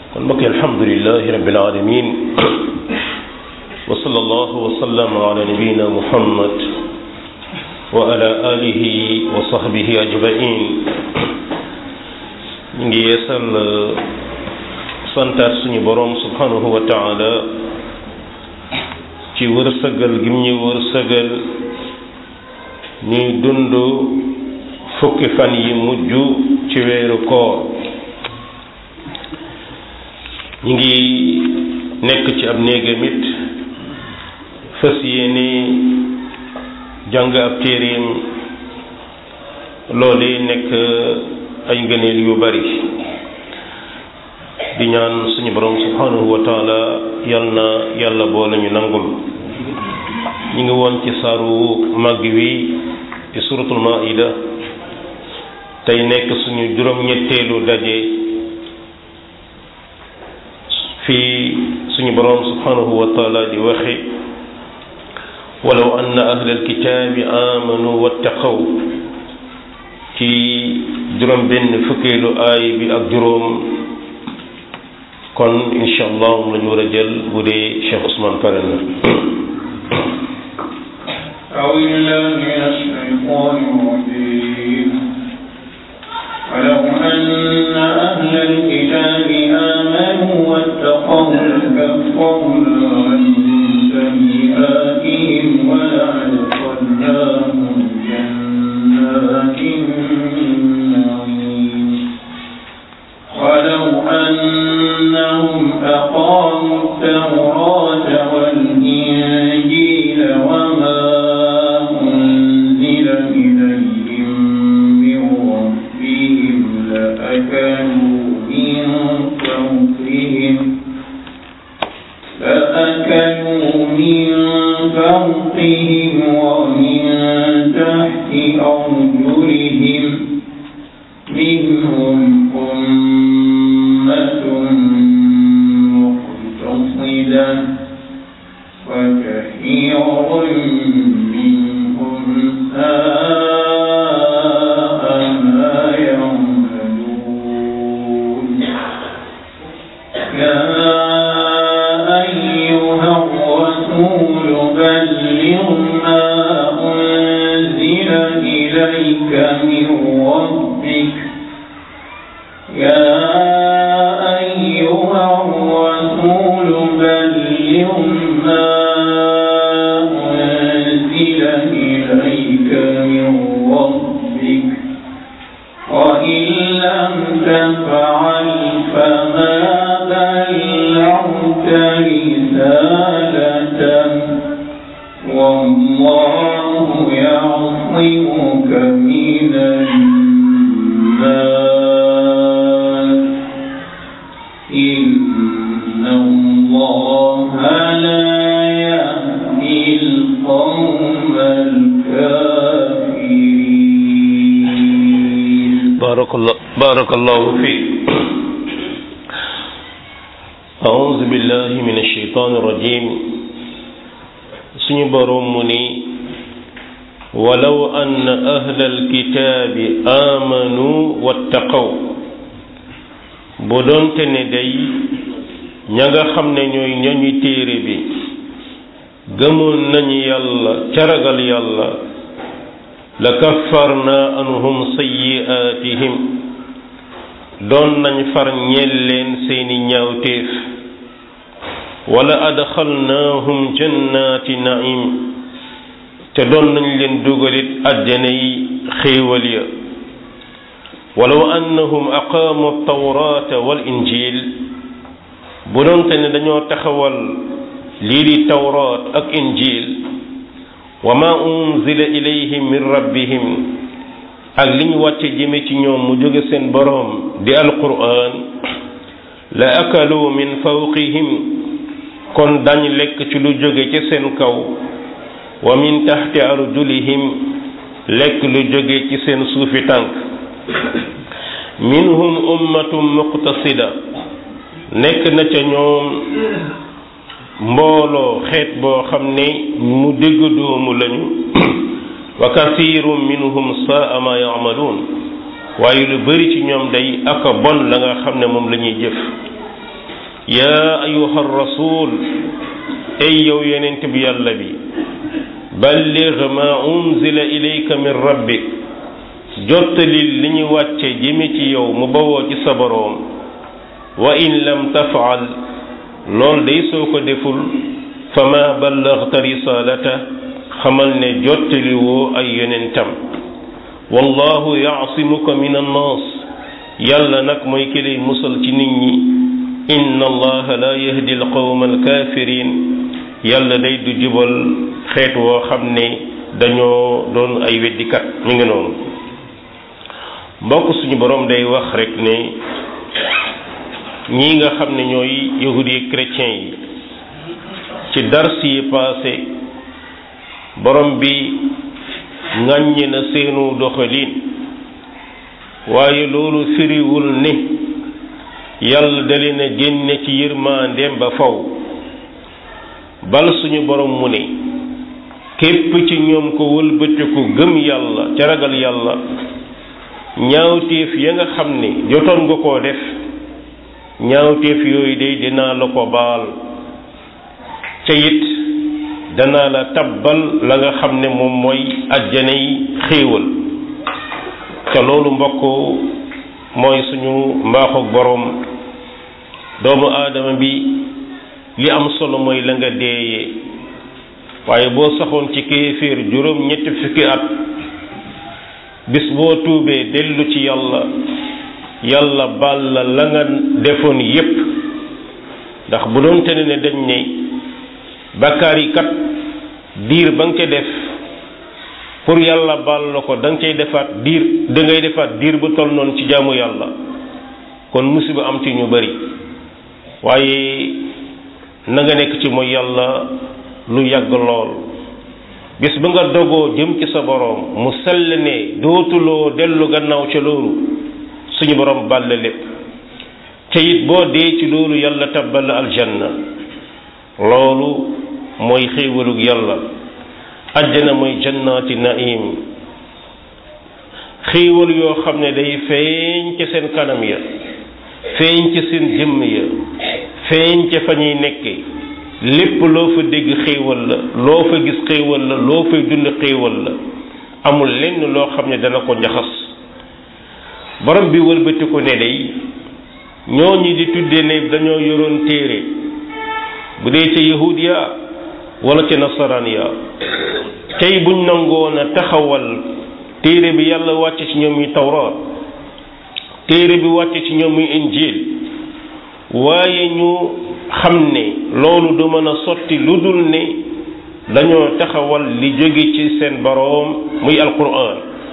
kon mbokk alhamdulilahi rabbil alamin wa sallallahu wa sallam ala nabiyina muhammad wa ala alihi wa sahbihi ajmain ñu ngi yeesal santaat suñu boroom subhanahu wa taala ci wërsëgal gim ñu wërsëgal ñuy dund fukki fan yi mujj ci weeru koor ñu ngi nekk ci ab néegam it fas yéene jàng ab téeréem loole nekk ay ngëneel yu bari di ñaan suñu borom subhanahu wa taala yal na yàlla boole ñu nangul ñu ngi woon ci saaru màgg wi di suratul maida tey nekk suñu juróom-ñetteelu daje fii suñu boroom subhanahu wa taala di waxe walaw anna ahla alkitaabi amanu wattaqaw ci juróom benn fukkeelu aay bi ak juróom kon insha allah moom la ñu war a jël bu dee Cheikh Ousmane pare na أعوذ بالله من الشيطان الرجيم ولو أن أهل الكتاب آمنوا واتقوا لكفرنا عنهم سيئاتهم ولأدخلناهم جنات النعيم ولو أنهم أقاموا التوراة والإنجيل وما أنزل إليهم من ربهم لأكلوا من فوقهم لأكلوا من فوقهم ومن تحت أرجلهم منهم أمة مقتصدة وكثير منهم ساء ما يعملون يا أيها الرسول بلغ ما أنزل إليك من ربك يا أيها الرسول بلغ ما أنزل إليك من ربك وإن لم تفعل فما بلغت رسالته والله يعصمك من الناس إن الله لا يهدي القوم الكافرين بارك الله بارك الله فيك أعوذ بالله من الشيطان الرجيم suñu boroom mu ni walaw ann ahla alkitaabi aamanu wattaqaw bu doonte ne day ña nga xam ne ñooy ñañu téere bi gëmoon nañu yàlla caragal yàlla la kaffarna anhum sayyi'aatihim doon nañ far ñeel leen seeni ñaawteef wala adxalnaahum jannaati naim te doon nañ leen dugalit àjjana yi xéewal ya walaw annahum aqaamu tawraata wal injil bu doonte ne dañoo taxawal lii di tawraat ak injil wa ma unzila ilayhim min rabbihim ak li ñu wàcce jëme ci ñoom mu jóge seen boroom di alquran la akalu min fawqihim kon dañ lekk ci lu jóge ci seen kaw wa min taxti arjulihim lekk lu jóge ci seen suufi tànk minhum ummatum muqtasida nekk na ca ñoom mbooloo xeet boo xam ne mu dégg doomu lañu wa kasiirun minhum saa ma yaamaluun waaye lu bari ci ñoom day aka bon la nga xam ne moom la ñuy jëf yaa ayuha rasul ay yow yonent bi yàlla bi balligh ma unzila ilayka min rabbik jottali li ñu wàcce jëme ci yow mu bawoo ci sa boroom wa in lam tafaal lool day soo ko deful fa ma ballaghta risalata xamal ne jottali woo ay yonentam wallahu yaasimuka min annaas yàlla nag mooy ki lay musal ci nit ñi inna allaha la yahdi alqawma alkafirin yàlla day du jubal xeet woo xam ne dañoo doon ay weddikat ñu ngi noonu mbokk suñu borom day wax rek ne ñii nga xam ne ñooy yahudi yi chrétien yi ci dars yi passé borom bi ŋàññi na seenu doxalin waaye loolu firiwul ne yàlla da leen a génne ci yërmandeem ba faw bal suñu borom mu ne képp ci ñoom ko wëlbatiku gëm yàlla ca ragal yàlla ñaawteef ya nga xam ne jotoon nga koo def ñaawteef yooyu day dinaa la ko baal ca it danaa la tabbal la nga xam ne moom mooy ajjana yi xéewal ca loolu mbokk mooy suñu mbaaxug boroom doomu aadama bi li am solo mooy la nga deeyee waaye boo saxoon ci kéeféer juróom ñetti fukki at bis boo tuubee dellu ci yàlla yàlla baal la la nga defoon yépp ndax bu doon te ne dañ ne bakkaar yi kat diir ba nga ca def pour yàlla baal la ko da nga cay defaat diir da ngay defaat diir bu toll noonu ci jaamu yàlla kon musiba am ci ñu bari waaye na nga nekk ci mooy yàlla lu yàgg lool bis ba nga dogoo jëm ci sa boroom mu sell ne dootuloo dellu gannaaw ca loolu suñu boroom bàlle lépp te it boo dee ci loolu yàlla tabbal la aljanna loolu mooy xéewalug yàlla ajjana mooy jannaati naim xéewal yoo xam ne day feeñ ca seen kanam ya feeñ ca seen jëmm ya feeñ ca fa ñuy nekke lépp loo fa dégg xéewal la loo fa gis xéewal la loo fay dund xéewal la amul lenn loo xam ne dana ko njaxas borom bi wëlbati ko ne day ñooñu di tudde ne dañoo yoroon téere bu dee ca yahudiya wala ca nasaraan ya tey buñ nangoon a taxawal téere bi yàlla wàcce ci ñoom yi tawraat téere bi wàcce ci ñoom yi injil waaye ñu xam ne loolu du mën a sotti lu dul ne dañoo taxawal li jóge ci seen boroom muy alquran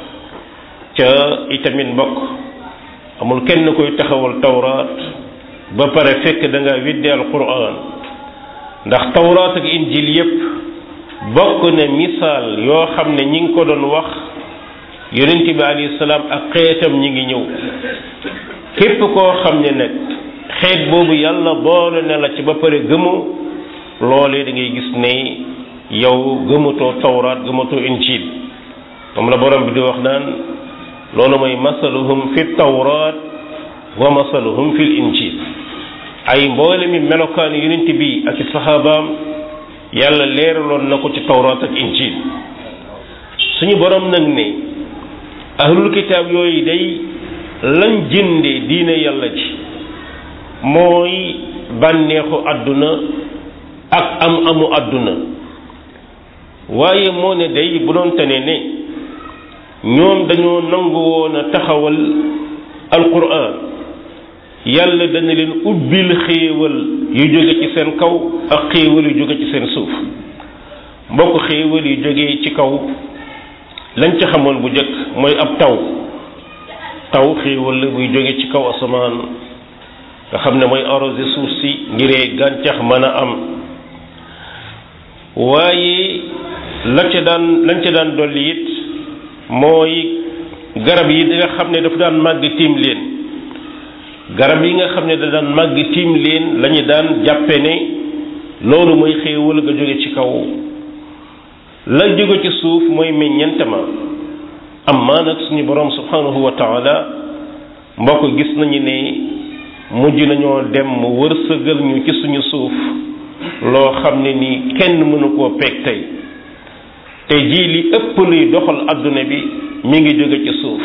ca itamit mbokk amul kenn koy taxawal tawraat ba pare fekk da nga weddi alquran ndax tawraat ak injil yépp bokk na misaal yoo xam ne ñi ngi ko doon wax yonent bi alayhi salaam ak xeetam ñi ngi ñëw képp koo xam ne nag xeet boobu yàlla boole na la ci ba pare gëmu loolee da ngay gis ne yow gëmatoo tawraat gëmatoo injil moom la borom bi di wax naan loolu mooy masaluhum fi tawraat wa masaluhum fil injil ay mboole mi melokaan yonent bi ak i saxaabaam yàlla leeraloon na ko ci tawraat ak injil suñu borom nag ne ahlul kitaab yooyu day lañ jënde diine yàlla ji mooy bànneexu àdduna ak am amu àdduna waaye moo ne day bu doon tane ne ñoom dañoo nangu woon a taxawal alquran yàlla dana leen ubbil xéewal yu jóge ci seen kaw ak xéewal yu jóge ci seen suuf mbokk xéewal yu jóge ci kaw lañ ca xamoon bu njëkk mooy ab taw taw xéewal la buy jóge ci kaw asamaan nga xam ne mooy arrosé suuf si ngiree gàncax mën a am waaye la ca daan lañ ca daan dolli it mooy garab yi nga xam ne dafa daan màgg tiim leen garab yi nga xam ne da daan màgg tiim leen lañu daan jàppe ne loolu mooy xéewal nga jóge ci kaw la jóge ci suuf mooy meññeentama am maa nag suñu borom subhanahu wa taala mbokk gis nañu ne mujj nañoo dem mu wërsëgal ñu ci suñu suuf loo xam ne nii kenn mënu koo peeg tey te jii li ëpp luy doxal adduna bi mi ngi jóge ci suuf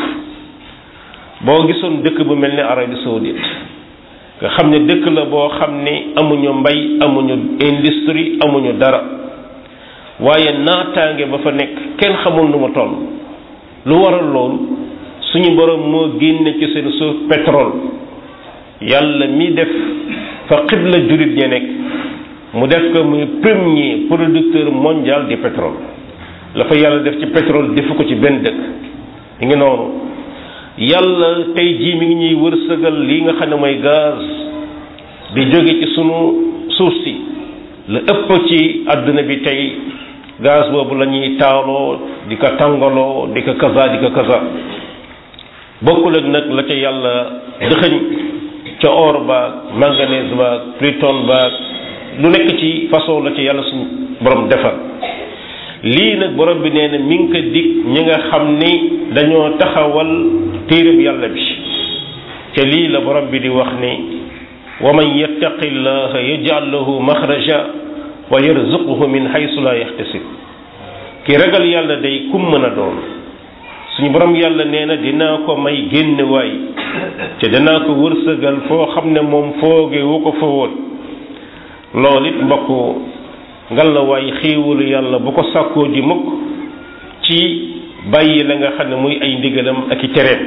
boo gisoon dëkk bu mel ni Arabie Saoudite nga xam ne dëkk la boo xam ne amuñu mbay amuñu industrie amuñu dara waaye naataange ba fa nekk kenn xamul nu mu toll lu waral loolu suñu borom moo génne ci seen suuf pétrole yàlla mi def fa xibla jurit ña nekk mu def ko muy premier producteur mondial du pétrole la fa yàlla def ci pétrole defu ko ci benn dëkk mi ngi noonu yàlla tey jii mi ngi ñuy wërsëgal lii nga xam ne mooy gaz di jóge ci sunu suuf si la ëpp ci àdduna bi tey gaz boobu la ñuy taaloo di ko tàngaloo di ko kaza di ko kaza bokkul ak nag la ca yàlla dëxëñ ca or baag manganèse baag pluton baag lu nekk ci façon la ca yàlla suñu borom defar lii nag borom bi nee na mi ngi ko dig ñi nga xam ni dañoo taxawal téereb yàlla bi ca lii la borom bi di wax ni wa man yattaqi llaha yaj'al lahu maxraja wa yarzuquhu min haysu la yaxtasib ki ragal yàlla day kum mën a doon suñu borom yàlla nee na dinaa ko may génn waay te dinaa ko wërsëgal foo xam ne moom fooge wu ko fa woon loolu it mbokk ngal la waay xéewalu yàlla bu ko sàkkoo ji mukk ci bàyyi la nga xam ne muy ay ndigalam ak i tereem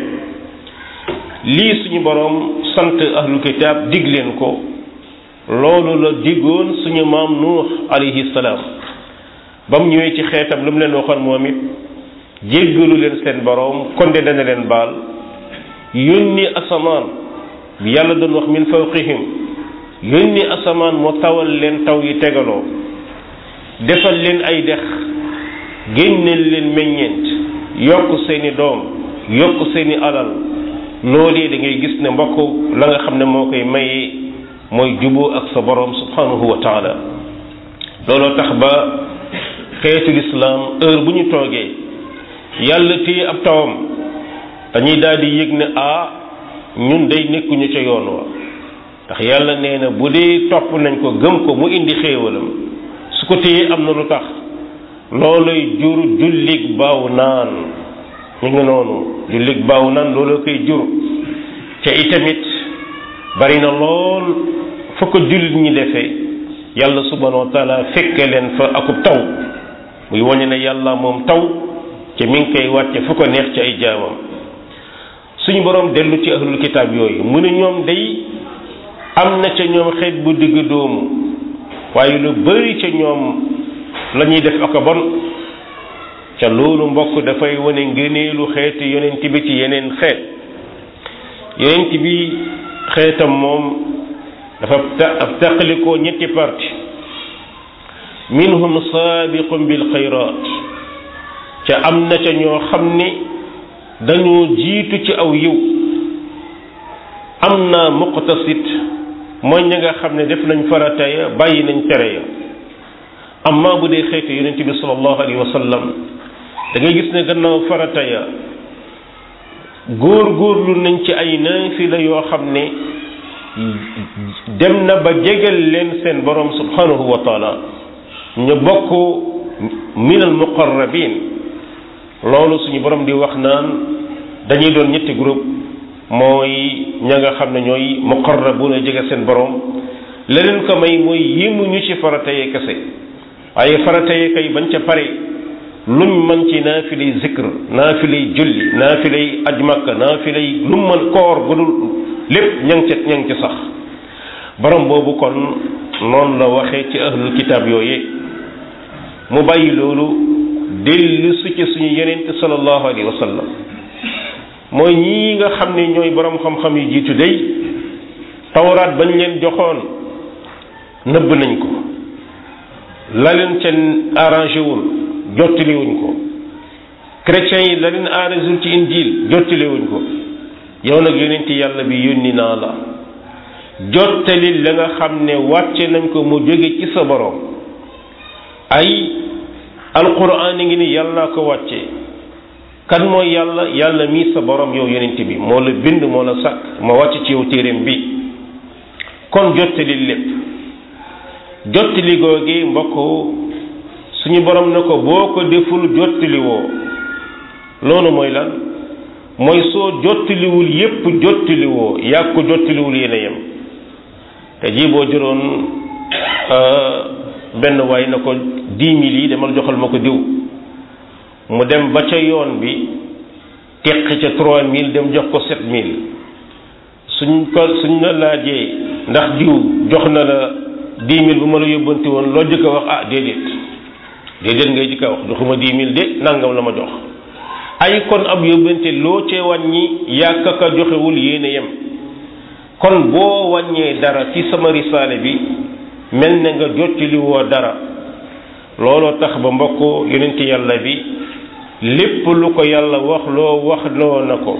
lii suñu borom sant ahlul kitaab dig leen ko loolu la diggoon suñu maam nuux alayhi salaam ba mu ñëwee ci xeetam lu mu leen waxoon moom it jéggalu leen seen borom konde dana leen baal yónni asamaan bi yàlla doon wax min fawqihim yónni asamaan moo tawal leen taw yi tegaloo defal leen ay dex génneel leen meññeent yokk seeni doom yokk seeni alal loolee da ngay gis ne mbokk la nga xam ne moo koy mayee mooy juboo ak sa borom subhanahu wa taala looloo tax ba xeetu lislaam heure bu ñu toogee yàlla téye ab tawam dañuy daal di yëg ne ah ñun day nekkuñu ca yoon wa ndax yàlla nee na bu dee topp nañ ko gëm ko mu indi xéewalam su ko téyee am na lu tax looluy jur jullig baaw naan ñu ngi noonu jullig baaw naan loolu koy jur te itamit bari na lool fu ko jullit ñi defee yàlla subhanahu wa taala fekke leen fa akub taw muy wañe ne yàlla moom taw te mi ngi koy wàcce fu ko neex ci ay jaamam suñu borom dellu ci ahlul kitaab yooyu mu ne ñoom day am na ca ñoom xeet bu digg doomu waaye lu bari ca ñoom la ñuy def ak a bon ca loolu mbokk dafay wane ngëneelu xeetu yonent bi ci yeneen xeet yonent bi xeetam moom dafa taqalikoo ñetti parti minhum saabiqun bil xayraat ca am na ca ñoo xam ne dañoo jiitu ci aw yiw am na muqtasit mooy ña nga xam ne def nañ farata ya bàyyi nañ tere ya amma bu dee xeetu yonent bi sallallahu alayhi wa sallam da ngay gis ne gannaaw farata ya góor góorlu nañ ci ay naafila yoo xam ne dem na ba jegal leen seen borom subhanahu wa taala ñu bokk minal muqarrabin loolu suñu borom di wax naan dañuy doon ñetti groupe mooy ña nga xam ne ñooy muqarrabuna jege seen borom leneen ko may mooy yéemuñu ci farata yee kese waaye farata yee kay bañ ca pare luñ mën ci naafilay zikr naafilay julli naafilay aj makka naafilay lu mën koor gudul lépp ña ngi ca ña ngi ca sax borom boobu kon noonu la waxee ci ahlul kitaab yooye mu bàyyi loolu dellu su ci suñu yenente sallallahu alayhi wa sallam mooy ñii nga xam ne ñooy borom xam-xam yu jiitu day tawraat bañ leen joxoon nëbb nañ ko la leen ca arrangé wul jottaliwuñ ko chrétiens yi la leen arrangé wul ci injil jottaliwuñ ko yow nag yonent yàlla bi yónni naa la jottali la nga xam ne wàcce nañ ko mu jóge ci sa borom ay alquran ngi ni yàlla ko wàcce kan mooy yàlla yàlla mii sa borom yow yonent bi moo la bind moo la sàkk ma wàcc ci yow téeréem bi kon jottali lépp jottali googi mbokk suñu borom na ko boo ko deful jottali woo loolu mooy lan mooy soo jottaliwul yépp jottaliwoo yàgg ko jottaliwul yéen a yem te ji boo jëloon benn waay na ko dix mille yi demal joxal ma ko diw mu dem ba ca yoon bi teq ca trois mille dem jox ko sept mille suñ ko suñ la laajee ndax diw jox na la dix mille bu ma la yóbbanti woon loo jëkk a wax ah déedéet déedéet ngay jëkk a wax joxuma dix mille de nangam la ma jox ay kon ab yóbbante loo cee wàññi yàkk ka joxewul yéen a yem kon boo wàññee dara ci sama risaale bi mel na nga jottali woo dara looloo tax ba mbokk yonent yàlla bi lépp lu ko yàlla wax loo wax loo na ko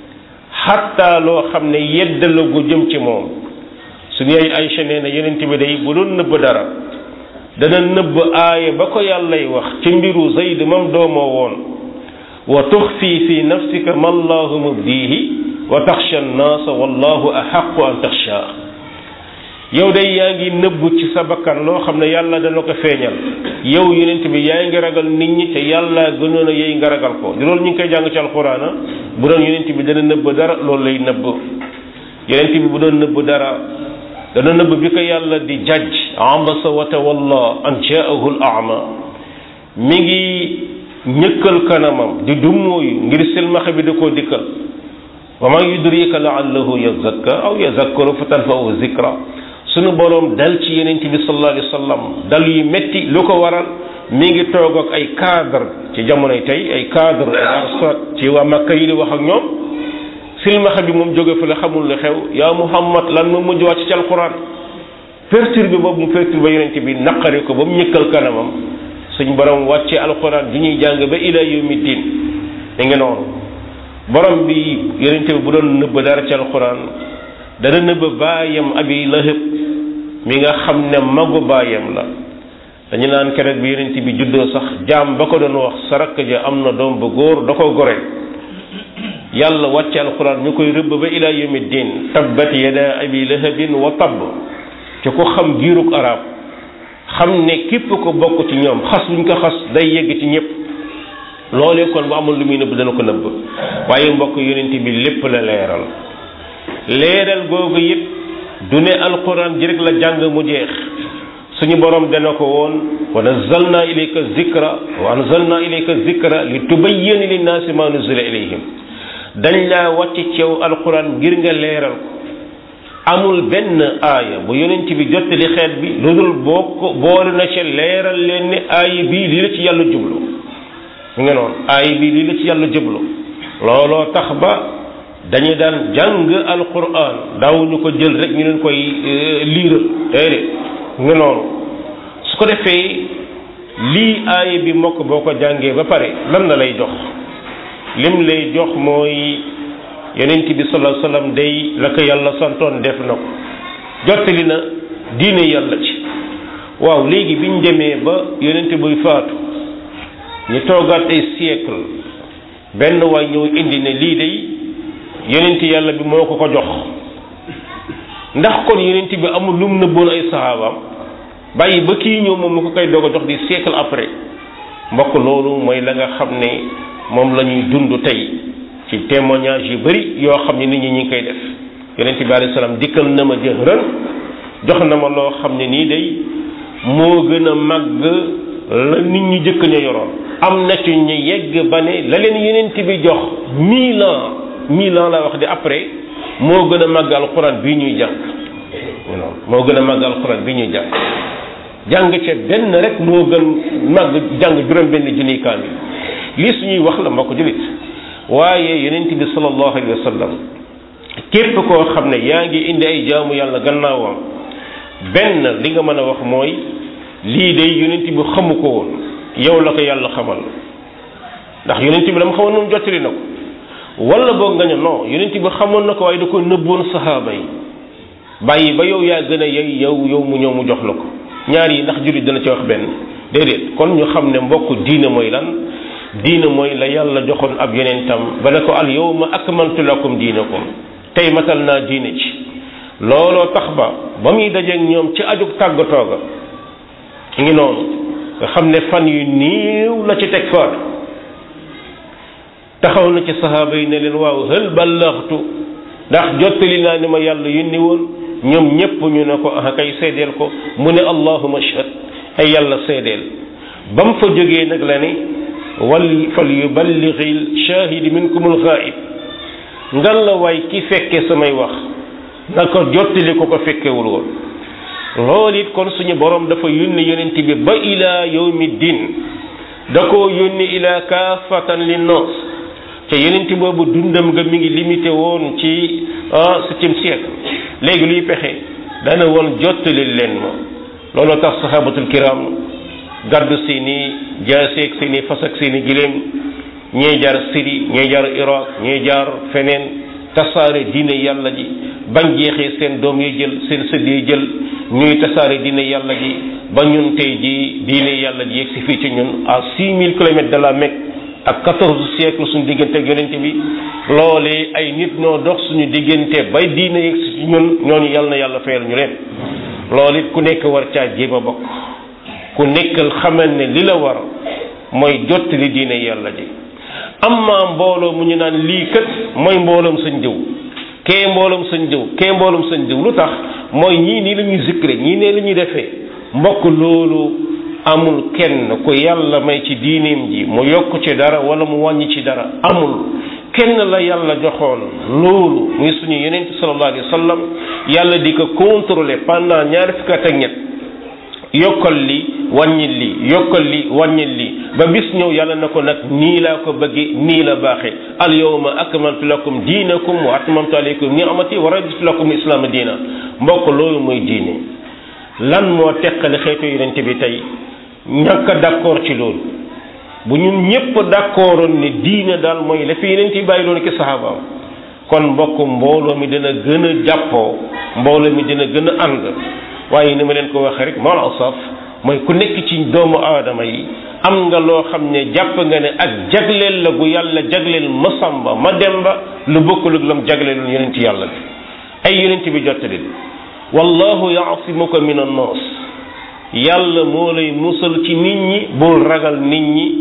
xatta loo xam ne yedd la gu jëm ci moom suñu ay Aysa nee na yonent bi day bu doon nëbb dara dana nëbb aaya ba ko yàllay wax ci mbiru Zayd mam doomoo woon wa tuxfi fi nafsika ma allahu mubdihi wa taxsha annaasa wallahu axaqu an taxsha yow day yaa ngi nëbbu ci sa bakkan loo xam ne yàlla dana ko feeñal yow yonent bi yaa ngi ragal nit ñi te yàlla gënoon a yey nga ragal ko di loolu ñu ngi koy jàng ci alxuraana bu doon yonent bi dana nëbb dara loolu lay nëbb yonent bi bu doon nëbb dara dana nëbb bi ko yàlla di jajj abasa wa tawalla an jaahu al ama mi ngi ñëkkal kanamam di dummóoyu ngir silmaxa bi da koo dikkal wa ma yudrika laallahu yazakka aw yazakkaru fa tanfa'u zikra sunu boroom dal ci yenent bi sallallahu alayhi wa sallam dal yu metti lu ko waral mi ngi toog ak ay cadre ci jamonoy tey ay cadre arsat ci waa Makka yi di wax ak ñoom silmaxa bi moom jóge fa la xamul lu xew yaa Muhammad lan ma mujj wàcc ci alquran perturbé boobu mu perturbé yenent bi naqari ko ba mu ñëkkal kanamam suñ borom wàcce alquran di ñuy jàng ba ila yawmi din da nga noonu borom bi yenent bi bu doon nëbb dara ci alquran dana nëbb baayam abi lahëb mi nga xam ne magu baayam la dañu naan keroog bi yonent bi juddoo sax jaam ba ko doon wax sa rakk ja am na doom bu góor da ko gore yàlla wàcce alxuraan ñu koy rëbb ba ila yawmi din tabbat yada abi lahabin wa tabb ci ko xam giirug arab xam ne képp ko bokk ci ñoom xas buñ ko xas day yegg ci ñëpp loolee kon bu amul lu muy nëbb dana ko nëbb waaye mbokk yonent bi lépp la leeral leeral googu it du ne alquran ji rek la jàng mu jeex suñu borom dana ko woon wa nazzalna ilayka zikra wa anzalna ilayka zikra li tubayyana linnaasi ma nuzila ilayhim dañ laa wàcc ceew alquran ngir nga leeral ko amul benn aaya bu yonent bi jottali xeet bi lu dul boo ko boole na ca leeral leen ne aaya bii lii la ci yàlla jublu mu ngi noonu aaya bii lii la ci yàlla jublu looloo tax ba dañu daan jàng alquran daawuñu ko jël rek ñu leen koy liiral déedéet nga noonu su ko defee lii aaya bi mokk boo ko jàngee ba pare lan la lay jox lim lay jox mooy yonent bi sallallahu alayhi wasallam day la ko yàlla santoon def na ko jottali na diine yàlla ci waaw léegi biñ demee ba yonent buy faatu ñu toogaat ay siècle benn waay ñëw indi ne lii day yonent yàlla bi moo ko ko jox ndax kon yonent bi amul lum nëbboon ay saxaabaam bàyyi ba kii ñëw moom mu ko koy doog a jox di siècle après mbokk loolu mooy la nga xam ne moom la ñuy dund tey ci témoignage yu bari yoo xam ne nit ñi ñi ngi koy def yonent bi alayhi salaam dikkal na ma jëhran jox na ma loo xam ne nii day moo gën a màgg la nit ñi jëkk ña yoroon am na ci ñu yegg ba ne la leen yonent bi jox mille ans mille ans la wax di après moo gën a màgg alxuraan bii ñuy jàng moo gën a màgg alxuraan bii ñuy jàng jàng ca benn rek moo gën màgg jàng juróom benn junniy kaamil lii suñuy wax la mbokk jullit waaye yonent bi sallallahu alayhi wa sallam képp koo xam ne yaa ngi indi ay jaamu yàlla gannaawam benn li nga mën a wax mooy lii de yonent bi xamu ko woon yow la ko yàlla xamal ndax yonent bi dama xamoon moom jottali na ko wala boog nga ne non yonent bi xamoon na ko waaye da ko nëbboon saxaaba yi bàyyi ba yow yaa gën a yey yow yow mu ñëw mu jox la ko ñaar yi ndax jullit dana ci wax benn déedéet kon ñu xam ne mbokk diine mooy lan diine mooy la yàlla joxoon ab yonentam ba ne ko al yawma akmaltu lakum diinakum tey matal naa diine ci looloo tax ba ba muy dajeeg ñoom ci ajug tàggatoo ga ki ngi noonu nga xam ne fan yu niiw la ci teg faatu taxaw na ci saxaaba yi ne leen waaw hël ballaxtu ndax jottali naa ni ma yàlla yónni woon ñoom ñépp ñu ne ko ah kay seedeel ko mu ne allahuma ashhad ay yàlla seedeel ba mu fa jógee nag la ne wal fal yuballigil shahidi minkumul ghaib ngan la waay ki fekke samay wax na ko jottali ko ko fekkewul woon loolu it kon suñu borom dafa yónni yonent bi ba ila yawmi din da koo yónni ila kaafatan linnaas te yonent boobu dundam nga mi ngi limité woon ci septième siècle léegi luy pexe dana woon jottali leen ma looloo tax sahabatul kiram gàddu seeni jaaseeg seeni fas ak seeni giléem ñee jaar Syrie ñee jaar Irak ñee jaar feneen tasaare diine yàlla ji bañ jeexee seen doom yi jël seen sët yi jël ñuy tasaare diine yàlla ji ba ñun tey ji diine yàlla ji yegg si fii ci ñun à six mille kilomètres de la Mecque ak quatorze siècle suñu diggante ak yonente bi loolee ay nit ñoo dox suñu diggante bay diine yegg si ci ñun ñooñu yàlla na yàlla fayal ñu leen loolu it ku nekk war caa jéem a bokk ku nekkal xamal ne li la war mooy jottali diine yàlla ji amma mbooloo mu ñu naan lii kat mooy mbooloom sañ jëw kee mbooloom sañ jëw kee mbooloom sañ jëw lu tax mooy ñii nii la ñuy zikre ñii nee la ñuy defee mbokk loolu amul kenn ku yàlla may ci diineem ji mu yokk ci dara wala mu wàññi ci dara amul kenn la yàlla joxoon loolu muy suñu yonent sallallahu alayhi wa sallam yàlla di ko contrôler pendant ñaari fukki at ak ñett yokkal li wàññil li yokkal li wàññil li ba bis ñëw yàlla na ko nag nii laa ko bëgge nii la baaxe al yawma akmaltu lakum diinakum wa atmamtu alaykum ni'mati wa raditu lakum islaama diina mbokk loolu mooy diine lan moo teqale xeetu yonent bi tey ñàkk a d'accord ci loolu bu ñun ñépp d'accordoon ne diine daal mooy la fi yonent yi bàyyi loolu ki saxaabaam kon mbokk mbooloo mi dina gën a jàppoo mbooloo mi dina gën a ànd waaye ni ma leen ko waxee rek mal asaf mooy ku nekk ci doomu aadama yi am nga loo xam ne jàpp nga ne ak jagleel la gu yàlla jagleel ma samba ma demba lu bokkul ak lam jagleeloon yonent yàlla bi ay yonent bi jottali wallahu yaasimuka min annaas yàlla moo lay musal ci nit ñi bul ragal nit ñi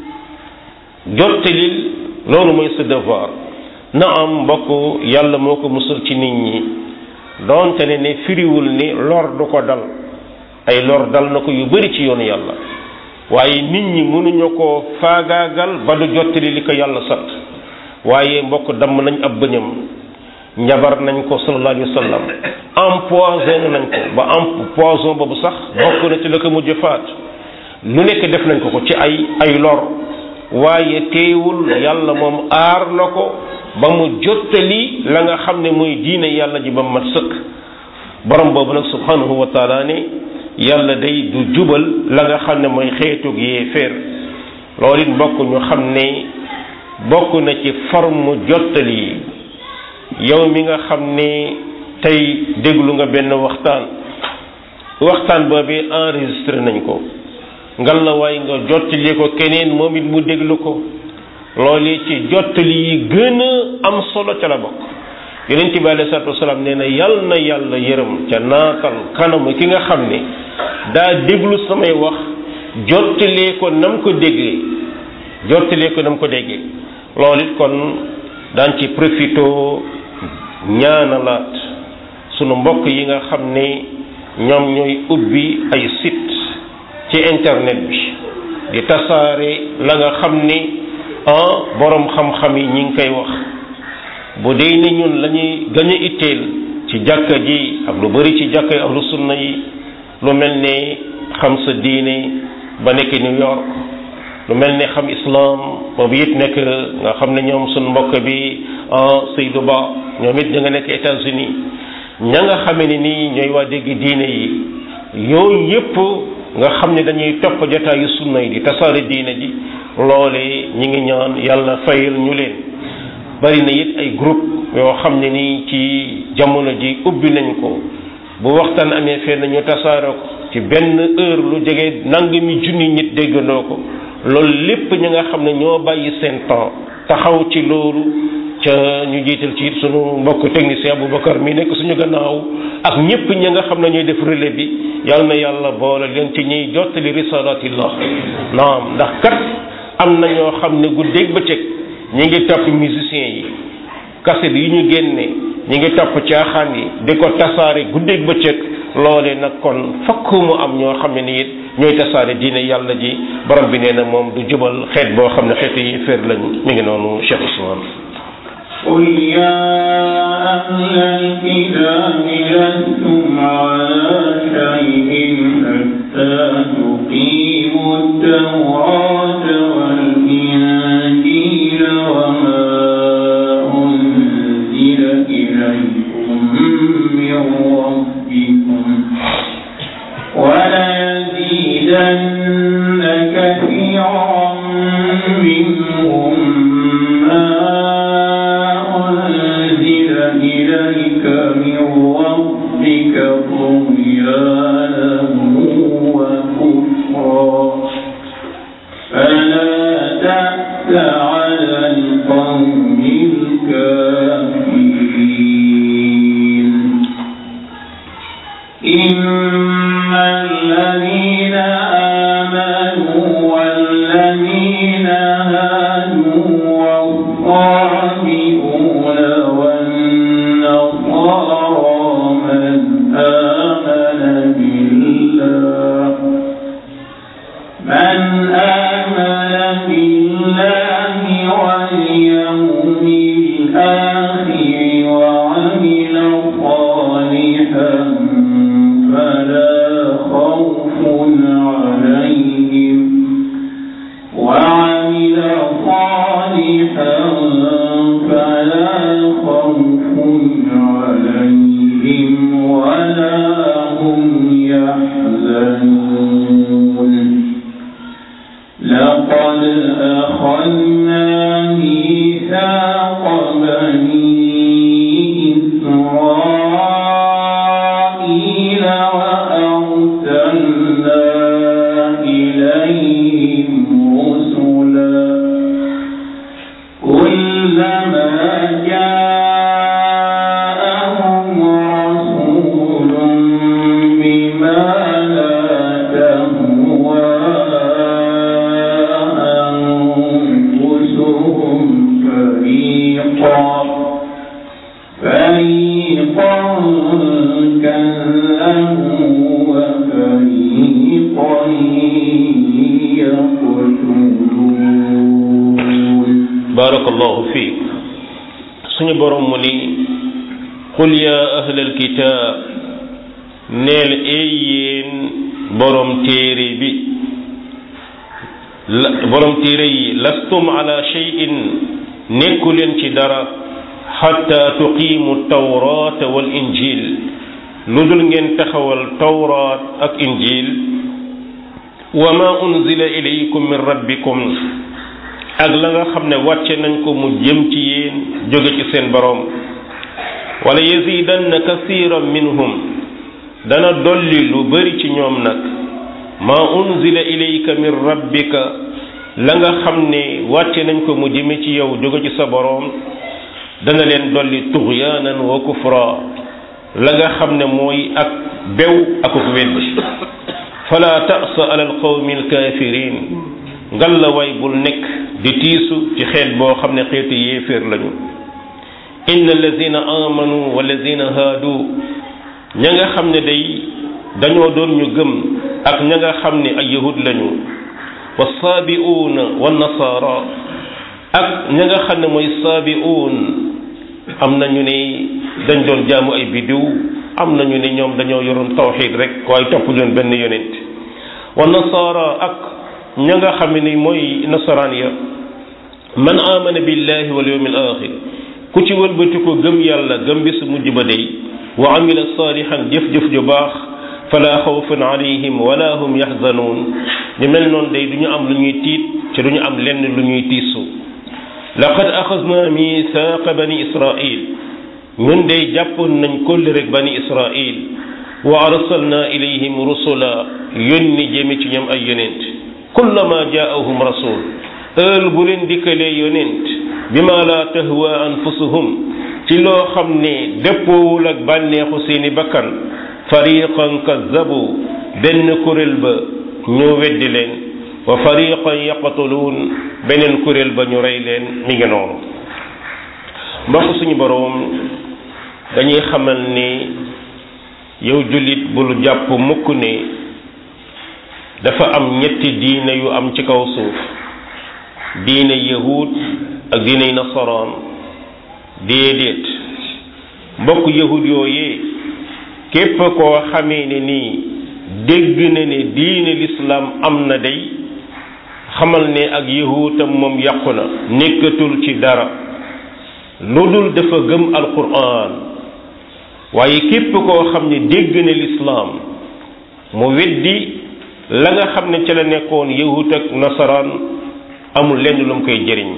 jottalil loolu mooy sa devoir na am mbokk yàlla moo ko musal ci nit ñi doonte ne ne firiwul ni lor du ko dal ay lor dal na ko yu bari ci yoonu yàlla waaye nit ñi mënuñu ko faagaagal ba du jottali li ko yàlla sant waaye mbokk damm nañ ab bëñam njabar nañ ko sallallahu alayhi wa sallam empoisonné nañ ko ba am poison boobu sax bokk na ci la ko mujj faat lu nekk def nañ ko ko ci ay ay lor waaye teewul yàlla moom aar na ko ba mu jottali la nga xam ne mooy diine yàlla ji ba mu mat sëkk borom boobu nag subhanahu wa taala ne yàlla day du jubal la nga xam ne mooy xeetug yee féer loolu it mbokk ñu xam ne bokk na ci forme jottali yi yow mi nga xam ne tey déglu nga benn waxtaan waxtaan boobu enregistré nañ ko ngal la waay nga jottali ko keneen moom it mu déglu ko loolu ci jottali yi gën a am solo ca la bokk yonent bi alei salatu wasalaam nee na yal na yàlla yërëm ca naatal kanamu ki nga xam ne daa déglu samay wax jottalee ko nam ko déggee jottalee ko nam ko déggee loolu it kon daan ci profito ñaanalaat sunu mbokk yi nga xam ne ñoom ñooy ubbi ay site ci internet bi di tasaare la nga xam ni ah borom xam-xam yi ñi ngi koy wax bu dee ni ñun lañuy gën a itteel ci jàkka ji ak lu bari ci jàkka yi ahlu sunna yi lu mel ne xam sa diine ba nekk New York lu mel ne xam islam boobu it nekk nga xam ne ñoom suñ mbokk bi Seydou Ba ñoom it ñu nga nekk États-Unis ña nga xamee ne nii ñooy waa dégg diine yi yooyu yépp nga xam ne dañuy topp jotaayu sunna yi di tasaare diine ji loole ñi ngi ñaan yàlla fayal ñu leen bari na it ay groupe yoo xam ne nii ci jamono ji ubbi nañ ko bu waxtaan amee fenn ñu tasaare ko ci benn heure lu jege nangami junni nit déggandoo ko loolu lépp ñi nga xam ne ñoo bàyyi seen temps taxaw ci loolu ca ñu jiital ci it sunu mbokk technicien Aboubacar mi nekk suñu gannaaw ak ñëpp ñi nga xam ne ñooy def relais bi yal na yàlla boole leen ci ñuy jottali risalatillah naam ndax kat am na ñoo xam ne guddeeg bëccëg ñi ngi topp musiciens yi kaset yi ñu génne ñi ngi topp caaxaan yi di ko tasaare guddeeg bëccëg loole nag kon fokk mu am ñoo xam ne ni it ñooy tasaare diine yàlla ji borom bi nee na moom du jubal xeet boo xam ne xeetu yi féer lañu mi ngi noonu Cheikh Ousmane قل يا أهل الكتاب لستم على شيء حتى تقيموا التوراة والإنجيل وما أنزل إليكم من ربكم وليزيدن كثيرا منهم ما أنزل إليك من ربك طغيانا وكفرا فلا تأس على القوم الكافرين إن الذين آمنوا والذين هادوا والصابئون والنصارى من آمن بالله من آمن بالله واليوم الآخر وعمل صالحا فلا خوف عليهم وعمل صالحا فلا خوف عليهم ولا هم يحزنون لقد أخذنا ميثاق بني إسرائيل وأرسلنا إليهم رسلا كلما جاءهم رسول بما لا تهوى أنفسهم فريقا فريقا كذبوا وفريقا يقتلون barakallahu fiik suñu borom mu ni qul ya ahlal kitaab neel ey yéen borom téere bi la borom téere yi lastum ala shay'in nekku leen ci dara xatta tuqiimu tawraata wal injil lu dul ngeen taxawal tawraat ak injil wa ma unzila ilaykum min rabbikum ak la nga xam ne wàcce nañ ko mu jëm ci yéen jóge ci seen boroom wala yazidanna kasiran minhum dana dolli lu bari ci ñoom nag ma unzila ilayka min rabbika la nga xam ne wàcce nañ ko mu jëme ci yow jóge ci sa boroom dana leen dolli tughyanan wa kufra la nga xam ne mooy ak bew akuk wedd fala ta'sa ala alqawmi alkafirin ngal la way bul nekk di tiisu ci xeet boo xam ne xeetu yéeféer lañu inna allazina amanu wallazina haadu ña nga xam ne day dañoo doon ñu gëm ak ña nga xam ne ay yahud lañu wa saabiuuna wa nasaara ak ña nga xam ne mooy saabiuun am na ñu ne dañ doon jaamu ay biddiw am na ñu ne ñoom dañoo yoroon tawxiid rek waaye topp leen benn yonent wa nasaara ak ña nga xam ne mooy nasaraan ya man amana billahi wal yawmil axir ku ci wëlbati ko gëm yàlla gëm bis mujj ba day wa amila salihan jëf-jëf ju baax fala xawfun alayhim wala hum yaxzanuun ñu mel noonu day du ñu am lu ñuy tiit te du ñu am lenn lu ñuy tiisu laqad axasna misaaqa bani israil ñun day jàppoon nañ kolli rek bani israil wa arsalna ilayhim rusula yónni jëme ci ñoom ay yonent kullama jaahum rasul heure bu leen dikkalee yonent bima la tahwa anfusuhum ci loo xam ne dëppoowul ak bànneexu seeni bakkan fariqan kazzabu benn kuréel ba ñu weddi leen wa fariqan yaqtuluun beneen kuréel ba ñu rey leen mi ngi noonu mbokk suñu boroom dañuy xamal ni yow jullit bul jàpp mukk ne dafa am ñetti diine yu am ci kaw suuf diine yahud ak diiney nasaraan déedéet mbokk yahud yooyee képp koo xamee ne nii dégg na ne diine lislaam am na day xamal ne ak yahuutam moom yàqu na nekkatul ci dara lu dul dafa gëm alquran waaye képp koo xam ne dégg na lislaam mu weddi la nga xam ne ca la nekkoon yahut ak nasaraan amul lenn lu mu koy jëriñ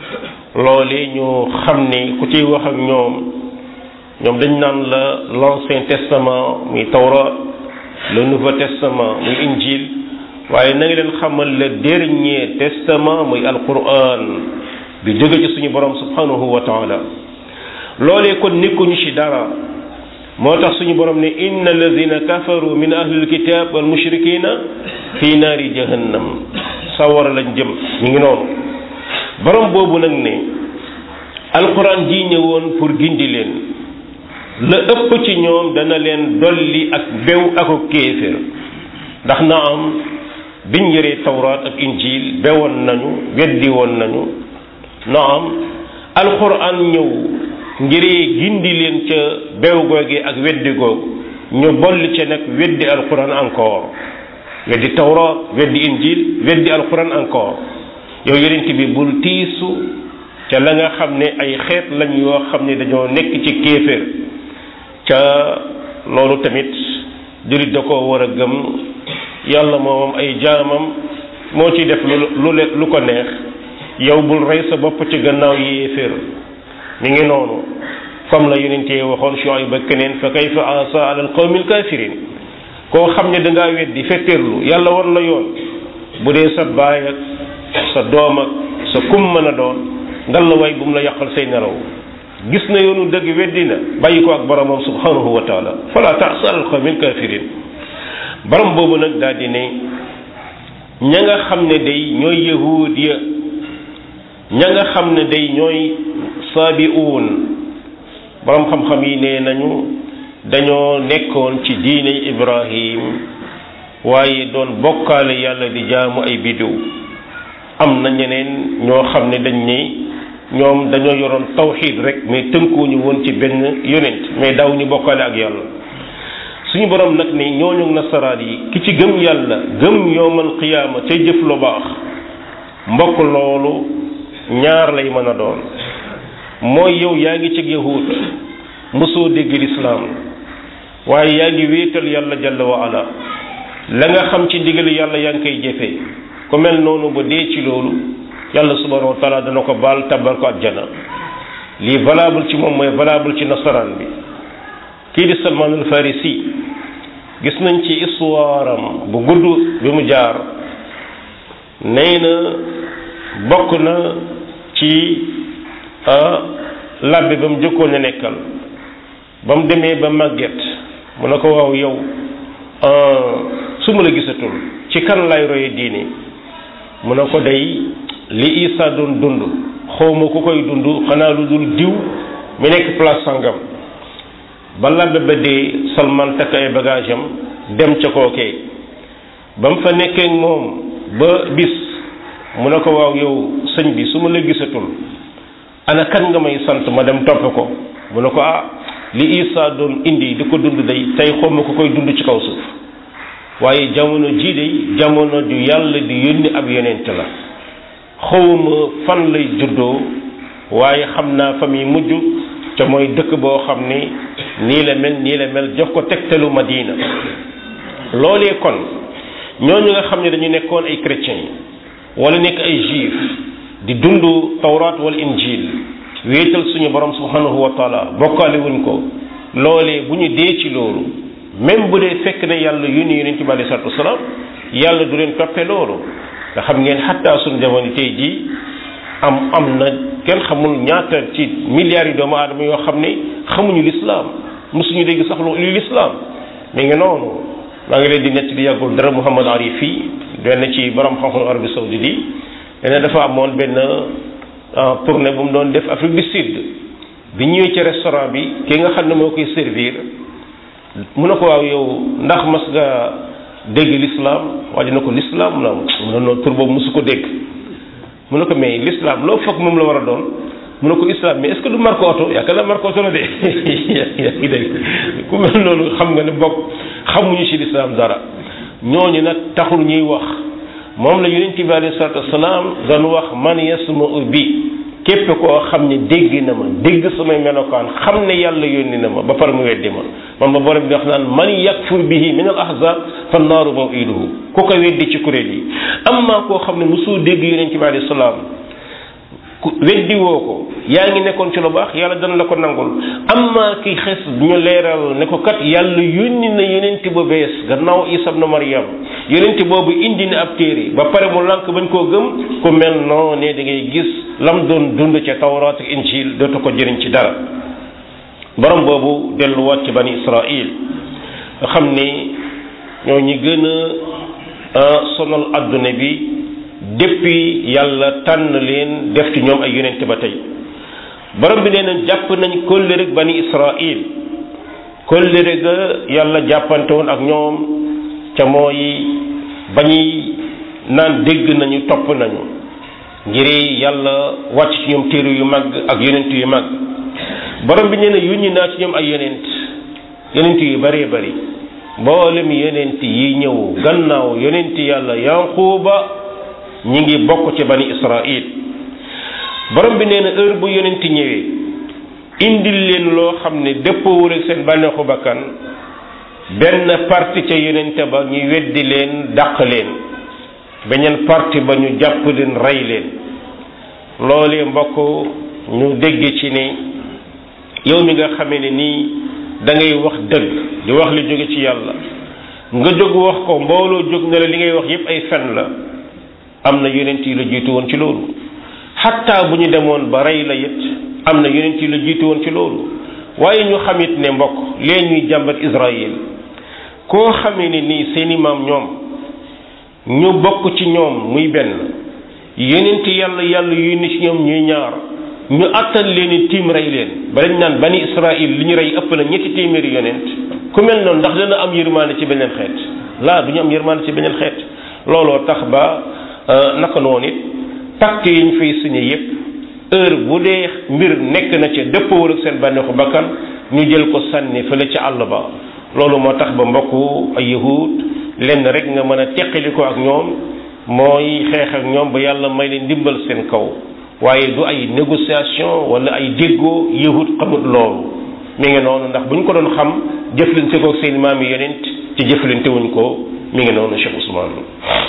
loole ñu xam ne ku ciy wax ak ñoom ñoom dañ naan la l'ancien testament muy tawrat le nouveau testament muy injil waaye na nga leen xamal le dernier testament muy alquran bi jóge ci suñu borom subhanahu wa taala loolee kon nekkuñu ci dara moo tax suñu borom ne inna alladina kafaru min ahlil kitab wal mushrikina fi naari jahannam sawara lañ jëm ñu ngi noonu borom boobu nag ne alquran ji ñëwoon pour gindi leen la ëpp ci ñoom dana leen dolli ak bew ako kéefér ndax na am biñ yëree tawraat ak injil bewoon nañu weddi woon nañu na am alquran ñëw ngiree gindi leen ca bew googee ak weddi googu ñu bolli ca nag weddi alquran encore weddi tawraat weddi injil weddi alquran encore yow yonent bi bul tiisu ca la nga xam ne ay xeet lañ yoo xam ne dañoo nekk ci kéeféer ca loolu tamit jullit da ko war a gëm yàlla moomam ay jaamam moo ci def lu lu lu ko neex yow bul rey sa bopp ci gannaaw yéeféer mi ngi noonu comme la yonentee waxoon Shuayb ba keneen fa kayfa asa ala alqawmi alkafirin koo xam ne dangaa weddi fetteerlu yàlla war la yoon bu dee sa baay ak sa doom ak sa kum mën a doon ngal la way bu mu la yàqal say nelaw gis na yoonu dëgg weddi na bàyyi ko ak boromam subhanahu wa taala fala taasa ala alqawmi alkafirin borom boobu nag daal di ne ña nga xam ne day ñooy yahuud ya ña nga xam ne day ñooy saabiuun borom xam-xam yi nee nañu dañoo nekkoon ci diiney ibrahim waaye doon bokkaale yàlla di jaamu ay biddiw am na ñeneen ñoo xam ne dañ ne ñoom dañoo yoroon tawxiid rek mais tënkuwuñu woon ci benn yonent mais daaw ñu bokkaale ak yàlla suñu borom nag ne ñooñu nasaraan yi ki ci gëm yàlla gëm yowmal qiyaama ca jëf lu baax mbokk loolu ñaar lay mën a doon mooy yow yaa ngi ci yahud mosoo dégg lislaam waaye yaa ngi wéetal yàlla jalla wa ala la nga xam ci ndigali yàlla yaa ngi koy jëfee ku mel noonu ba dee ci loolu yàlla subhanahu wa taala dana ko baal tabal ko àjjana lii valable ci moom mooy valable ci nasaraan bi kii di Salman al Farisi gis nañ ci histoire am bu gudd bi mu jaar nee na bokk na ci labbe ba mu jëkkoon a nekkal ba mu demee ba màgget mu ne ko waaw yow su ma la gisatul ci kan lay roye diine mu ne ko day li Isa doon dund xawma ku koy dund xanaa lu dul diw mi nekk place sangam ba labbe ba dee Salman takk ay bagage am dem ca kookee ba mu fa nekkee moom ba bis mu ne ko waaw yow sëñ bi su ma la gisatul ana kan nga may sant ma dem topp ko mu ne ko ah li Isa doon indi di ko dund day tey xawma ku koy dund ci kaw suuf waaye jamono jii day jamono ju yàlla di yónni ab yonent la xawma fan lay juddoo waaye xam naa fa muy mujj te mooy dëkk boo xam ni nii la mel nii la mel jox ko tegtalu Madina loolee kon ñooñu nga xam ne dañu nekkoon ay chrétiens wala nekk ay juif di dund tawraat wala injil wéetal suñu borom subhanahu wa taala bokkaale wuñ ko loolee bu ñu dee ci loolu même bu dee fekk ne yàlla yónni yonent bi alei salatu wasalaam yàlla du leen toppe loolu nga xam ngeen xattaa suñu jamono tey jii am am na kenn xamul ñaata ci milliards yi doomu aadama yoo xam ne xamuñu lislaam mosuñu dégg sax lu lislaam mi ngi noonu maa ngi leen di nett di yàggul dara Muhammad Arif yi benn ci borom xam-xam Arabie Saoudite yi dene dafa amoon benn tournée bu mu doon def Afrique du Sud bi ñëwee ci restaurant bi ki nga xam ne moo koy servir mu ne ko waaw yow ndax mas nga dégg l'islam waa ji na ko l'islam mu ne mu ne tur boobu mosu ko dégg mu ne ko mais l'islam loo foog moom la war a doon mu ne ko islam mais est-ce que du marque oto yaakaar naa marque oto la de yaa ngi dégg ku mel noonu xam nga ne bokk xamuñu ci l'islam dara ñooñu nag taxul ñuy wax moom la yonent bi alayhi salaatu wasalaam doon wax man yasma bi képp koo xam ne dégg na ma dégg samay melokaan xam ne yàlla yónni na ma ba pare mu weddi ma man ma borom bi wax naan man yakfur bihi min al ahzab fa naaru mawiduhu ku ko weddi ci kuréel yi amma koo xam ne mosoo dégg yonent bi alayhi salaam ku weddi woo ko yaa ngi nekkoon ci lu baax yàlla dana la ko nangul amma ki xes ñu leeral ne ko kat yàlla yónni na yonent bu bees gannaaw Isa ibn Maryam yonent boobu indi na ab téere ba pare mu lànk bañ koo gëm ku mel noo ne da ngay gis lam doon dund ca tawraat ak injil dootu ko jëriñ ci dara borom boobu delluwaat ci bani Israil nga xam ni ñoo ñi gën a sonal adduna bi depuis yàlla tànn leen def ci ñoom ay yonent ba tey borom bi nee na jàpp nañ kóllëre ak bani Israil kóllëre ga yàlla jàppante woon ak ñoom ca mooy bañuy naan dégg nañu topp nañu ngir yàlla wàcc ci ñoom téere yu mag ak yonent yu mag borom bi nee na yónni naa ci ñoom ay yonent yonent yu bëree bëri mboolem yonent yi ñëw gannaaw yonent yàlla yanquuba ñi ngi bokk ci bani israil borom bi nee na heure bu yonent ñëwee indil leen loo xam ne dëppoowul ak seen bànneexu bakkan benn parti ca yonente ba ñu weddi leen dàq leen beneen parti ba ñu jàpp leen rey leen loolee mbokk ñu dégg ci ne yow mi nga xamee ne nii da ngay wax dëgg di wax li jóge ci yàlla nga jóg wax ko mbooloo jóg ne la li ngay wax yépp ay fen la am na yonent yi la jiitu woon ci loolu xatta bu ñu demoon ba rey la it am na yonent yi la jiitu woon ci loolu waaye ñu xamit ne mbokk lee ñuy jàmbat Israël koo xamee ne nii seeni maam ñoom ñu bokk ci ñoom muy benn yonent yàlla yàlla yónni ci ñoom ñuy ñaar ñu attan leen tiim rey leen ba dañ naan bani Israël li ñu rey ëpp na ñetti téeméeri yonent ku mel noonu ndax dana am yërmaande ci beneen xeet laa du ñu am yërmaande ci beneen xeet looloo tax ba naka noonu it pacte yi ñu fay signé yépp heure bu dee mbir nekk na ca dëppawul ak seen bànneexu bakkan ñu jël ko sànni fële ca àll ba loolu moo tax ba mbokku ay yahud lenn rek nga mën a teqali ko ak ñoom mooy xeex ak ñoom ba yàlla may leen ndimbal seen kaw waaye du ay négociation wala ay déggoo yahud xamut loolu mi ngi noonu ndax bu ñu ko doon xam jëflante ko ak seen maam yi yonent ci jëflante wuñ ko mi ngi noonu Cheikh Ousmane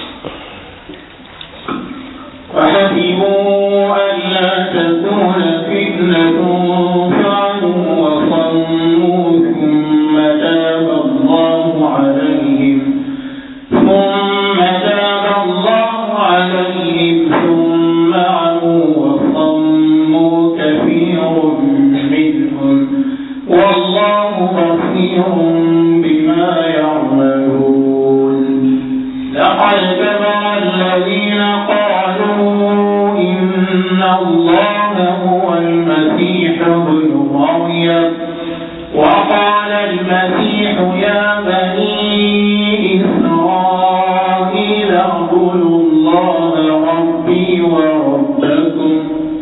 وحسبوا ألا تكون فتنة فعلوا وصموا ثم تاب الله عليهم ثم تاب الله عليهم ثم عموا وصموا كثير منهم والله بصير بما يعملون لقد كفر الذين قالوا إن الله هو المسيح ابن مريم وقال المسيح يا بني إسرائيل اعبدوا الله ربي وربكم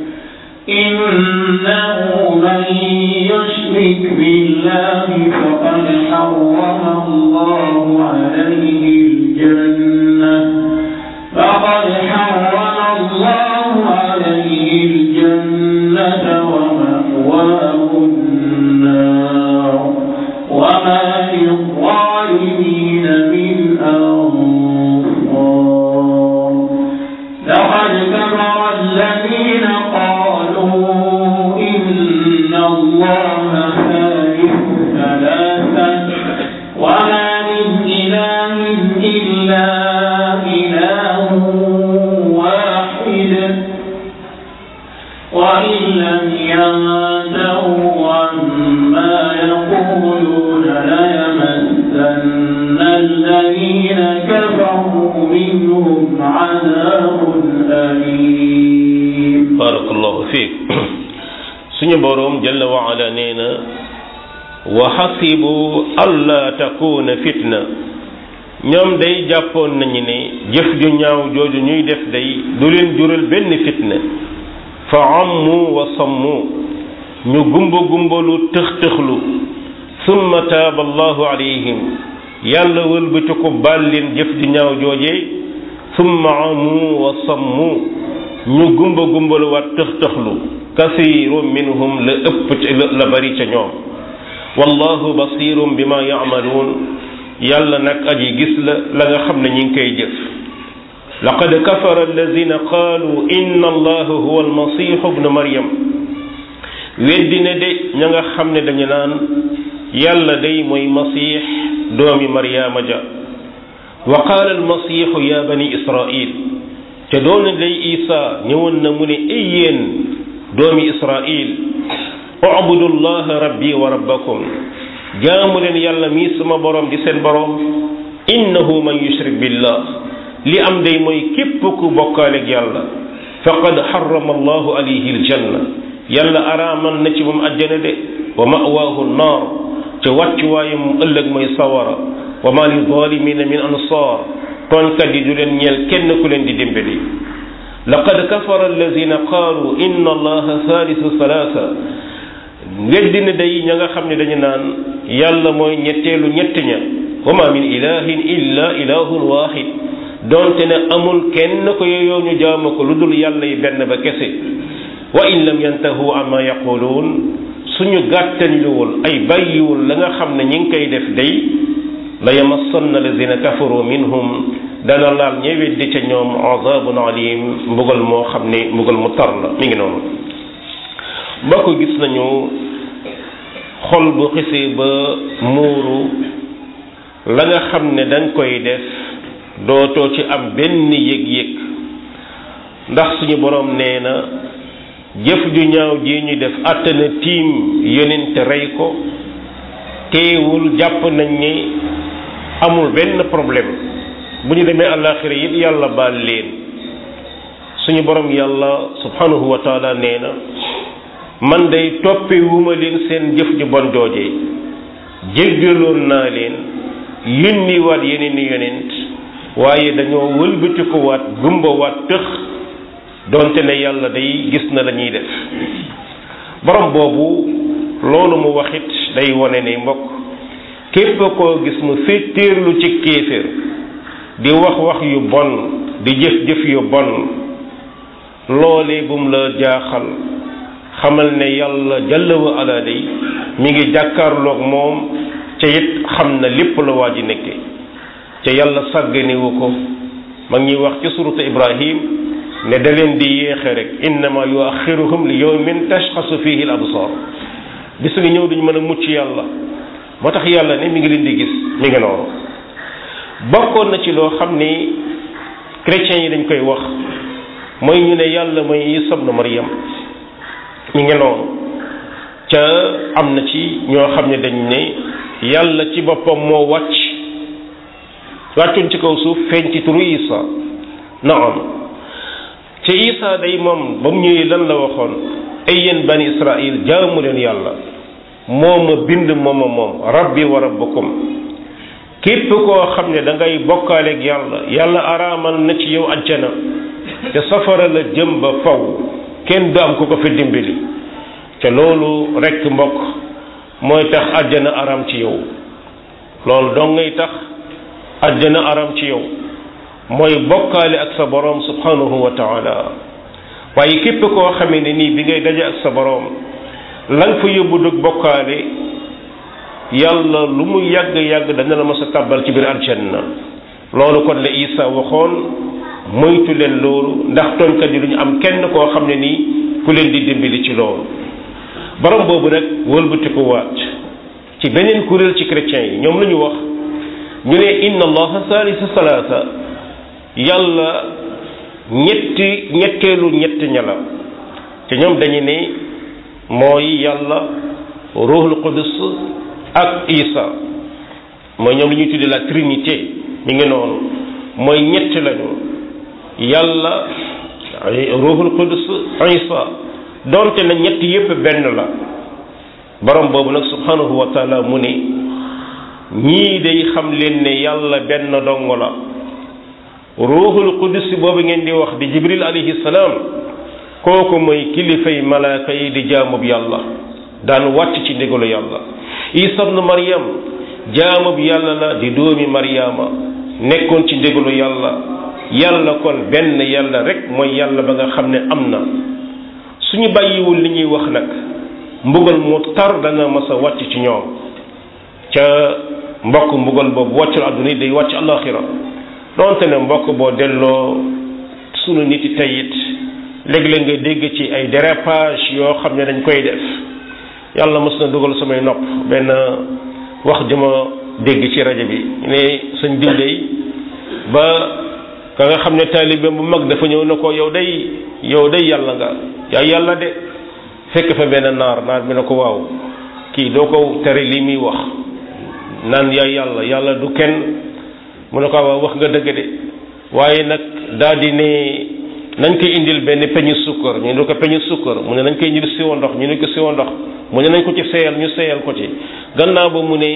إنه من يشرك بالله فقد حرم الله عليه الجنة فقد حرم الله عليه الجنة ومأواه النار وما للظالمين من أنصار لقد كفر الذين قالوا إن الله ثالث ثلاثة وما من إله إلا إله واحد ينتهوا عما يقولون ليمسن الذين كفروا منهم عذاب أليم barakallahu fiik suñu boroom jalla wa ala nee na wa xasibu alla takuna fitna ñoom day jàppoon nañu ne jëf ju ñaaw jooju ñuy def day du leen jural benn fitna fa ammu wa sammu ñu gumba gumbalu tëx tëxlu summa taaba allahu alayhim yàlla wëlbati ko baal leen jëf ju ñaaw joojee summa amu wa sammu ñu gumba gumbalu waat tëx tëxlu kasiiru minhum la ëpp la bari ca ñoom wallahu basirum bima yaamaluun yàlla nag aji gis la la nga xam ne ñi ngi koy jëf laqad kafara alladina qaalu inna allaha huwa almasihu bnu maryam weddi ne de ña nga xam ne dañu naan yàlla day mooy masix doomi maryaama ja wa qaala almasihu ya bani israil te doona day isa ñëwoon na mu ne ay yéen doomi israil ubudu llaha rabbi wa rabbakum jaamu leen yàlla mii sama borom di seen borom innahu man yushrik billah li am day mooy képp ku bokkaaleeg yàlla faqad harrama allahu alayhi aljanna yàlla araamal na ci moom àjjana de wa mawaahu naar ca wàccuwaayam ëllëg mooy sawara wa ma li zalimina min ansaar tooñkat yi du leen ñeel kenn ku leen di dimbali laqad kafara alladina qaalu inna allaha thalithu thalatha weddi ne day ña nga xam ne dañu naan yàlla mooy ñetteelu ñett ña wa ma min ilahin illa ilahun wahid donte ne amul kenn ko yooyu ñu jaamu ko lu dul yàlla yi benn ba kese wa in lam yantahu amma yaquluun suñu gàttañluwul ay bàyyiwul la nga xam ne ñi ngi koy def day la yamassanna alladina kafaru minhum dana laal ñe weddi ca ñoom azabun alim mbugal moo xam ne mbugal mu tar la mi ngi noonu mbokk gis nañu xol bu xisee ba muuru la nga xam ne dañ koy def dootoo ci am benn yëg-yëg ndax suñu borom nee na jëf ju ñaaw ji ñu def àttana tiim yonent rey ko teewul jàpp nañ ni amul benn problème bu ñu demee àllaaxira it yàlla baal leen suñu borom yàlla subhanahu wa taala nee na man day toppe wuma leen seen jëf ju bon joojee jéggaloon naa leen yónni waat yeneen i yonent waaye dañoo wëlbatiku waat gumba waat tëx donte ne yàlla day gis na la ñuy def borom boobu loolu mu waxit day wane ne mbokk képp koo gis mu féetéerlu ci kéeféer di wax wax yu bon di jëf jëf yu bon loolee bum la jaaxal xamal ne yàlla jalla wa ala day mi ngi jàkkaarloog moom ca it xam na lépp la waa ji nekke ca yàlla sàgganewu ko ma ngi wax ci suratu ibrahim ne da leen di yéexe rek innama yuaxiruhum li yawmin tashxasu fihi al absar bis nga ñëw duñ mën a mucc yàlla moo tax yàlla ne mi ngi leen di gis mi ngi noonu bokkoon na ci loo xam ni chrétiens yi dañ koy wax mooy ñu ne yàlla mooy Isa ibnu Maryam mi ngi noonu ca am na ci ñoo xam ne dañ ne yàlla ci boppam moo wàcc wàccoon ci kaw suuf feeñ ci turu Isa naam ca Isa day moom ba mu ñëwee lan la waxoon ay yéen bani Israil jaamu leen yàlla moo ma bind mooma moom rabbi wa rabbukum képp koo xam ne da ngay bokkaaleeg yàlla yàlla araamal na ci yow ajjana te safara la jëm ba faw kenn du am ku ko fi dimbali te loolu rekk mbokk mooy tax ajjana araam ci yow loolu dong ngay tax ajjana araam ci yow mooy bokkaale ak sa boroom subhanahu wa taala waaye képp koo xamee ne nii bi ngay daje ak sa boroom la nga fa yóbbu dug bokkaale yàlla lu mu yàgg yàgg dana la mas a tàbbal ci biir aljanna loolu kon la Isa waxoon moytu leen loolu ndax tooñkat yi lu ñu am kenn koo xam ne nii ku leen di dimbali ci loolu borom boobu nag wëlbati ko waat ci beneen kuréel ci chrétiens yi ñoom la ñu wax ñu ne inna allaha thalithu salaasa yàlla ñetti ñetteelu ñett ña la te ñoom dañu ne mooy yàlla ruhul qudus ak isa mooy ñoom li ñuy tuddee la trinité mi ngi noonu mooy ñett lañu yàlla ruhul qudus isa donte na ñett yépp benn la borom boobu nag subhanahu wa taala mu ne ñii day xam leen ne yàlla benn dong la ruuxul qudus boobu ngeen di wax di jibril alayhi salaam kooku mooy kilifay malaaka yi di jaamub yàlla daan wàcc ci ndigalu yàlla isa ibnu maryam jaamub yàlla la di doomi maryama nekkoon ci ndigalu yàlla yàlla kon benn yàlla rek mooy yàlla ba nga xam ne am na suñu bàyyiwul li ñuy wax nag mbugal mu tar dana mas a wàcc ci ñoom ca mbokk mbugal boobu wàccul àdduna yi day wàcc alaxira donte ne mbokk boo delloo sunu nit yi tey it léeg-léeg nga dégg ci ay dérapage yoo xam ne dañ koy def yàlla mës na dugal samay nopp benn wax jëma dégg ci rajo bi ne sañ diw day ba ka nga xam ne taalibe bu mag dafa ñëw na ko yow day yow day yàlla nga yaa yàlla de fekk fa benn naar naar bi ne ko waaw kii doo ko tere lii muy wax naan yaay yàlla yàlla du kenn mu ne ko waaw wax nga dëgg de waaye nag daal di ne nañ koy indil benn peñu sukkar ñu ne ko peñu sukkar mu ne nañ koy indil siwo ndox ñu ne ko siwo ndox mu ne nañ ko ci seyal ñu seyal ko ci gannaaw ba mu ne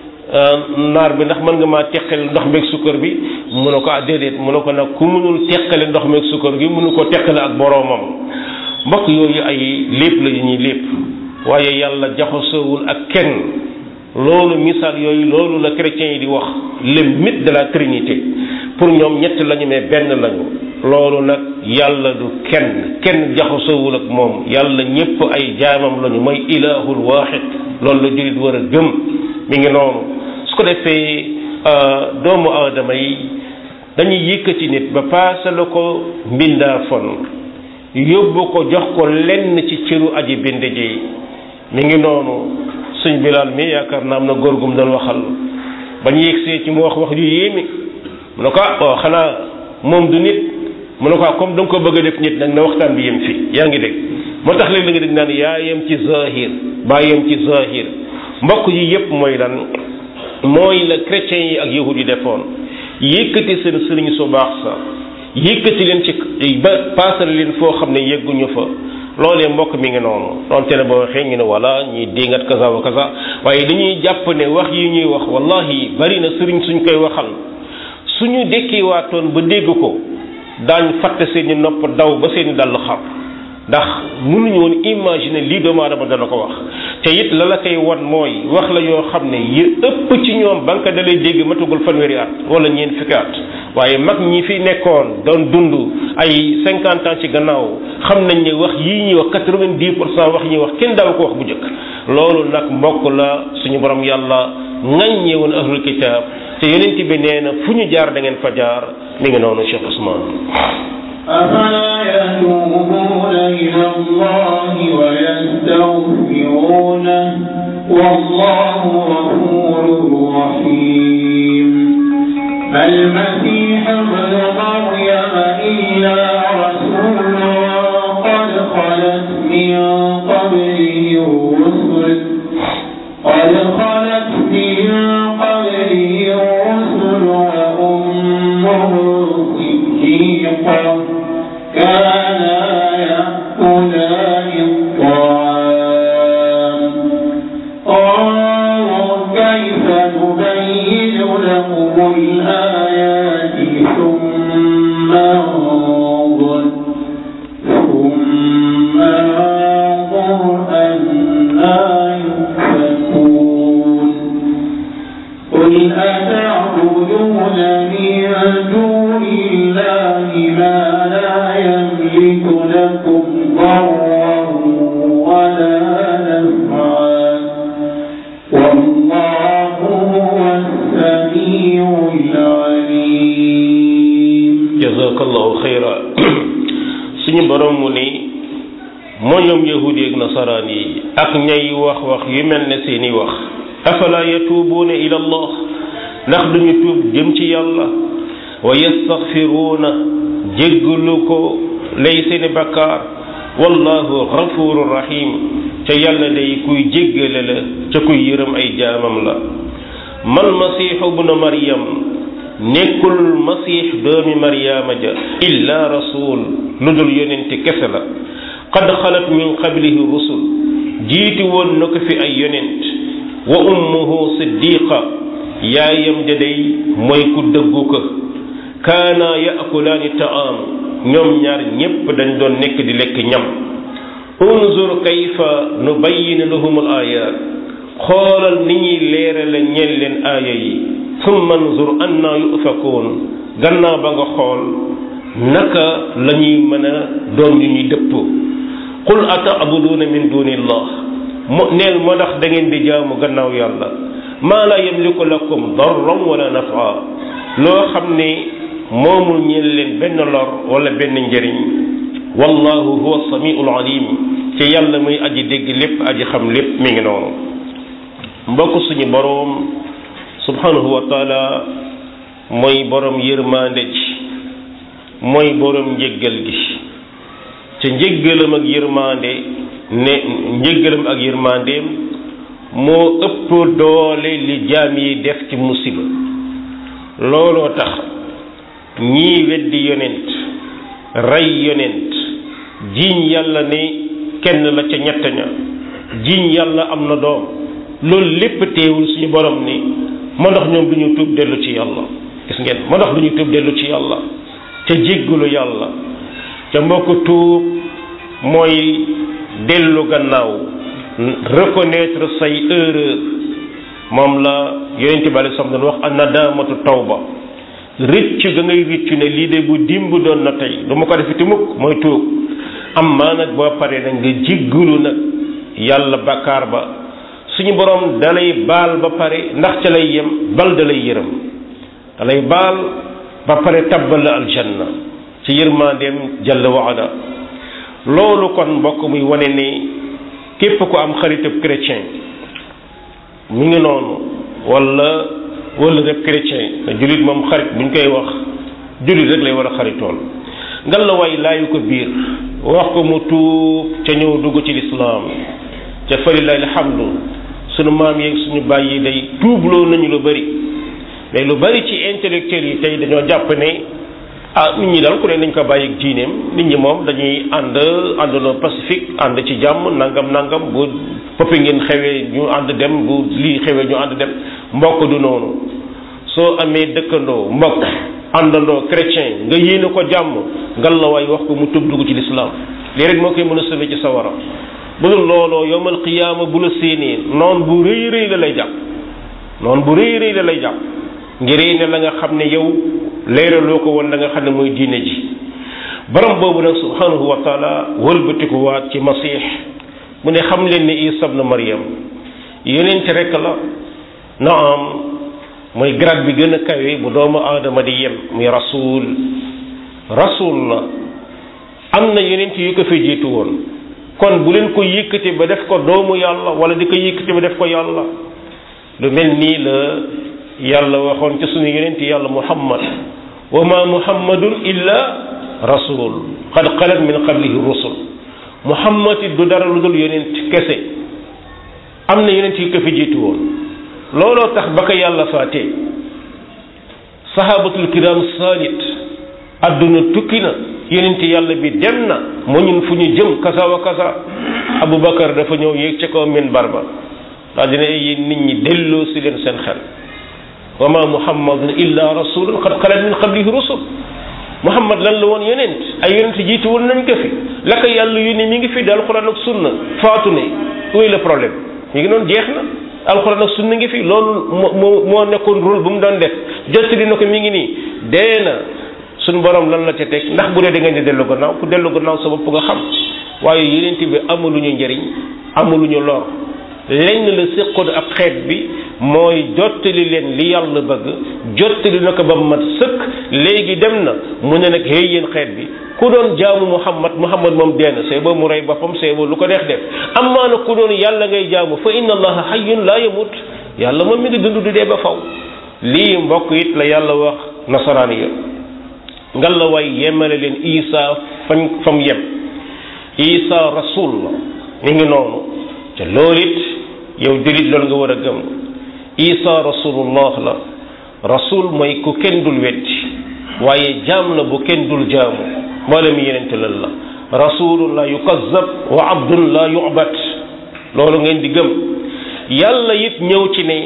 naar bi ndax mën nga maa teqale ndox meeg sukkar bi mu ne ko ah déedéet mu ne ko nag ku mënul teqale ndox meeg sukkar gi mënu ko teqale ak boroomam mbokk yooyu ay lépp la yu ñuy lépp waaye yàlla jaxasoowul ak kenn loolu misaal yooyu loolu la chrétiens yi di wax le mythe de la trinité pour ñoom ñett lañu mais benn lañu loolu nag yàlla du kenn kenn jaxasoowul ak moom yàlla ñépp ay jaamam lañu mooy ilahul waaxid loolu la jullit war a gëm mi ngi noonu su ko defee doomu aadama yi dañuy yëkkati nit ba paasala ko mbindaa fon yóbbu ko jox ko lenn ci cëru aji bind ji mi ngi noonu suñ bilaal mi yaakaar naa am na góor gum doon waxal ba ñu yegsee ci mu wax wax yu yéeme mu ne ko ah waaw xanaa moom du nit mu ne ko ah comme da nga ko bëgg a def nit nag na waxtaan bi yem fi yaa ngi dégg moo tax léegi la nga dégg naan yaa yem ci zahir baa yem ci zahir mbokk yi yépp mooy lan mooy la chrétiens yi ak yahud yi defoon yëkkati seen sëriñ su baax sa yëkkati leen ci ba paasal leen foo xam ne yegguñu fa loolee mbokk mi ngi noonu donte ne boo waxee ñu ne wala ñuy déngat kaza wa kaza waaye dañuy jàpp ne wax yi ñuy wax wallahi bari na sëriñ suñ koy waxal suñu dekkiwaatoon ba dégg ko daañ fàtte seeni nopp daw ba seeni dàll xar ndax mënuñu woon imaginer lii doomu aadama dana ko wax te it la la koy wan mooy wax la yoo xam ne yi ëpp ci ñoom ba nga ko dalay dégg matugul fanweeri at wala ñeent fukki at waaye mag ñi fi nekkoon doon dund ay cinquante ans ci gannaaw xam nañ ne wax yii ñuy wax quatre-vingt-dix pour cent wax ñuy wax kenn daaw ko wax bu njëkk loolu nag mbokk la suñu borom yàlla ŋaññee woon ahlul kitaab te yonent bi nee na fu ñu jaar da ngeen fa jaar mi ngi noonu Cheikh Ousmane أفلا يتوبون إلى الله ويستغفرونه والله غفور رحيم ما المسيح ابن مريم إلا رسول قد خلت من قبله الرسل قد خلت من قبله الرسل وأمه صديقا كانا يأكلان الطعام انظر كيف نبين لهم الآيات ثم انظر ثم انظر أنا يؤفكون قل أتعبدون من دون الله ما لا يملك لكم ضرا ولا نفعا والله هو السميع العليم jazakallahu xayra suñu borom mu ni moo ñoom yahudi ak nasaraan yi ak ñay wax wax yu mel ne seeni wax afala yatuubuuna ila allah ndax duñu tuub jëm ci yàlla wa yastaxfiruuna jéggalu ko lay seeni bakkaar wallahu ghafurur rahim ca yàlla day kuy jéggale la ca kuy yërëm ay jaamam la mal masiixu bnu maryam nekkul masiix doomi maryaama ja illa rasul lu dul yonente kese la qad xalat min qablihi rusul jiiti woon na ko fi ay yonent wa ummuhu siddiqa yaayam ja day mooy ku dëggu ko kaana yaakulaani taam ñoom ñaar ñépp dañ doon nekk di lekk ñam unzur kayfa nubayyin lahum al ayat xoolal ni ñuy leerale ñeel leen aaya yi summa nzur anna yufakuun gannaaw ba nga xool naka la ñuy mën a doon ñu ñuy dëpp qul ataabuduuna min dunillah mo neel moo tax da ngeen di jaamu gannaaw yàlla maa la yamliku lakum darran wala nafa loo xam ne moomul ñeel leen benn lor wala benn njëriñ wallahu huwa samiul alim ci yàlla muy aji dégg lépp aji xam lépp mi ngi noonu mbokk suñu boroom subhanahu wa taala mooy boroom yërmande ji mooy boroom njéggal gi ca njéggalam ak yërmande ne njéggalam ak yërmandeem moo ëpp doole li jaam yi def ci musiba looloo tax ñii weddi yonent rey yonent jiiñ yàlla ne kenn la ca ñett ña jiiñ yàlla am na doom loolu lépp teewul suñu borom ni ma ndax ñoom du ñu tuub dellu ci yàlla gis ngeen ma ndax du ñu tuub dellu ci yàlla ca jéggalu yàlla ca mbokk tuub mooy dellu gannaaw reconnaître say erreur moom la yonente bi alei doon wax an nadamatu tawba rëcc ga ngay rëccu ne lii de bu dimb doon na tey du ma ko defiti mukk mooy tuub am maa nag boo paree nag nga jéggalu nag yàlla bakkaar ba suñu borom dalay baal ba pare ndax ca lay yem bal dalay yërëm dalay baal ba pare tabbal la aljanna ci yërmandeem jalla waala loolu kon mbokk muy wane ne képp ku am xaritab chrétien mi ngi noonu wala wala rek chrétien na jullit moom xarit buñ koy wax jullit rek lay war a xaritool ngal la way laayu ko biir wax ko mu tuub ca ñëw dugg ci lislaam ca falilahi alhamdu sunu maam yeeg suñu bàyyi day tuubloo nañu lu bari mais lu bari ci intellectuels yi tey dañoo jàpp ne ah nit ñi daal ku ne nañ ko bàyyi ak diineem nit ñi moom dañuy ànd àndandoo pacifique ànd ci jàmm nangam nangam bu poppi ngeen xewee ñu ànd dem bu lii xewee ñu ànd dem mbokk du noonu soo amee dëkkandoo mbokk àndandoo chrétien nga yéene ko jàmm ngal la waay wax ko mu tub dugg ci lislaam lii rek moo koy mën a sauver ci sawara bu dul looloo yowmal qiyaama bu la séenee noon bu rëy rëy la lay jàpp noon bu rëy rëy la lay jàpp ngir ne la nga xam ne yow leeraloo ko woon la nga xam ne mooy diine ji borom boobu nag subhanahu wa taala wëlbatiku waat ci masiix mu ne xam leen ni isa ibn maryam yonent rek la naam mooy grade bi gën a kawe bu doomu aadama di yem muy rasul rasul la am na yonent yu ko fi jiitu woon kon bu leen ko yëkkati ba def ko doomu yàlla wala di ko yëkkati ba def ko yàlla lu mel nii la yàlla waxoon ci suñu yonent yàlla muhammad wa ma muhammadun illa rasul qad xalat min qablihi rusul muhammad it du dara lu dul yonent kese am na yonent yu ko fi jiitu woon looloo tax ba ko yàlla faatee sahabatul kiram salit adduna tukki na yonent yàlla bi dem na mu ñun fu ñu jëm kasa wa kasa abubakar dafa ñëw yéeg ca kaw minbar ba daa dina yéen nit ñi delloo si leen seen xel wa ma muhammadun illa rasulun qad xalat min qablihi rusul muhammad lan la woon yonent ay yonent jiitu woon nañ ko fi la ko yàlla yónni mi ngi fi di alquran ak sunna faatu ne où est le problème mi ngi noonu jeex na alquran ak sunna ngi fi loolu moo moo nekkoon rôle bu mu doon def jottali na ko mi ngi nii dee na suñ borom lan la ca teg ndax bu dee da ngeen di dellu gannaaw ku dellu gannaaw sa bopp nga xam waaye yonent bi amaluñu njëriñ amaluñu lor lenn la séqoon ak xeet bi mooy jottali leen li yàlla bëgg jottali na ko ba mat sëkk léegi dem na mu ne nag hey yéen xeet bi ku doon jaamu muhammad muhammad moom dee na see boo mu rey boppam see boo lu ko neex def amaa na ku doon yàlla ngay jaamu fa inna allaha hayyun laa yamut yàlla moom mi ngi dund du dee ba faw lii mbokk it la yàlla wax nasaraan ya ngal la waay yemale leen isa fañ fam yem isa rasul la mi ngi noonu te loolu it yow julit loolu nga war a gëm isa rasulullah la rasul mooy ku kenn dul weddi waaye jaam la bu kenn dul jaamu mboolem yenente lan la rasulun la yukazzab wa abdun la yu'bat loolu ngeen di gëm yàlla it ñëw ci ne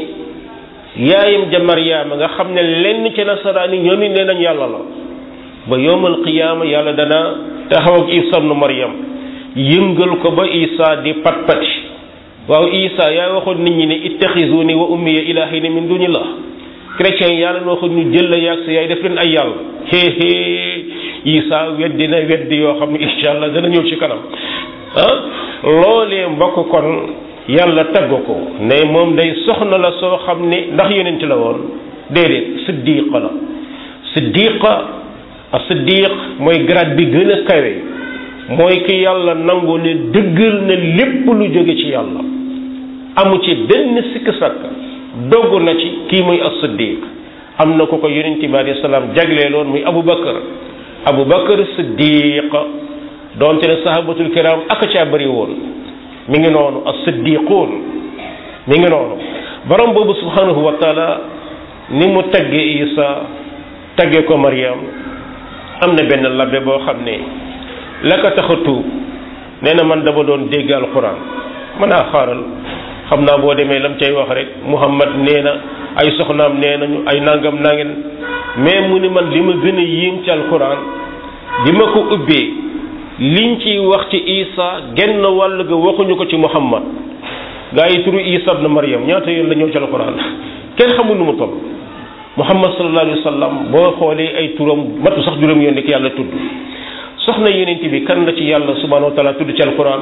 yaayam ja maryaama nga xam ne lenn ci nasaraan yi ñoom it nee nañ yàlla la ba yowmal qiyaama yàlla dana taxaw ak isa ibnu maryam yëngal ko ba isa di pat pati waaw isa yaa waxoon nit ñi ne ittaxizuni wa ummiya ilahina min dunillah chrétien yi yàlla waxoon ñu jël la yàgg sa yaay def leen ay yàlla xéexée isa weddi na weddi yoo xam ne incha allah dana ñëw ci kanam ah loolee mbokk kon yàlla tagg ko ne moom day soxna la soo xam ne ndax yonent la woon déedéet siddiqa la siddiqa a siddiq mooy grade bi gën a kawe mooy ki yàlla nangu ne dëggal na lépp lu jóge ci yàlla amu ci benn sikk sakk dogg na ci kii muy as siddiq am na ko ko yonent bi alayhi salaam jagleeloon muy abu bakar abu bakar siddiq doonte ne sahabatul kiram ak caa bëri woon mi ngi noonu as siddiquun mi ngi noonu borom boobu subhanahu wa taala ni mu tagge isa tagge ko mariam am na benn labbe boo xam ne la ko tax a tuub nee na man dama doon dégg alquran mën naa xaaral xam naa boo demee lam cay wax rek muhammad nee na ay soxnaam nee nañu ay nangam nangeen mais mu ni man li ma gën a yéem ci alquran bi ma ko ubbee liñ ciy wax ci isa genn wàll ga waxuñu ko ci muhammad gaa yi turu isa ibn maryam ñaata yoon la ñëw ci alquran kenn xamul nu mu toll muhammad sallallahu alayhi wa sallam boo xoolee ay turam matu sax juróom yoon ki yàlla tudd soxna yonent bi kan la ci yàlla subhanahu wa taala tudd ci alquran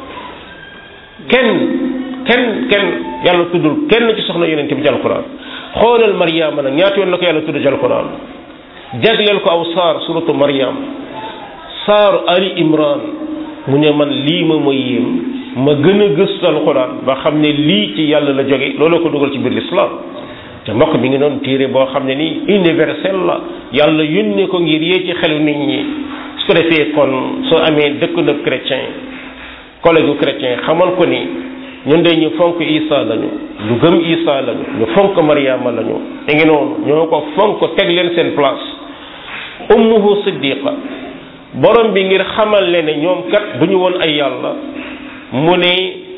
kenn kenn kenn yàlla tuddul kenn ci soxna yonent bi ci alquran xoolal Mariama nag ñaata yoon la ko yàlla tudd ci alquran jagleel ko aw saar suratu Mariam saaru Ali Imran mu ne man lii ma ma yéem ma gën a gëstu alquran ba xam ne lii ci yàlla la jóge looloo ko dugal ci biir l'islam te mbokk mi ngi doon téere boo xam ne nii universel la yàlla yónnee ko ngir yee ci xelu nit ñi su ko defee kon soo amee dëkkandoo chrétien collègue chrétien xamal ko ni ñun de ñu fonk Isa lañu lu gëm Isa lañu ñu fonk Mariama lañu te ngi noonu ñoo ko fonk teg leen seen place ummuhu siddiqa borom bi ngir xamal leen ne ñoom kat du ñu woon ay yàlla mu ne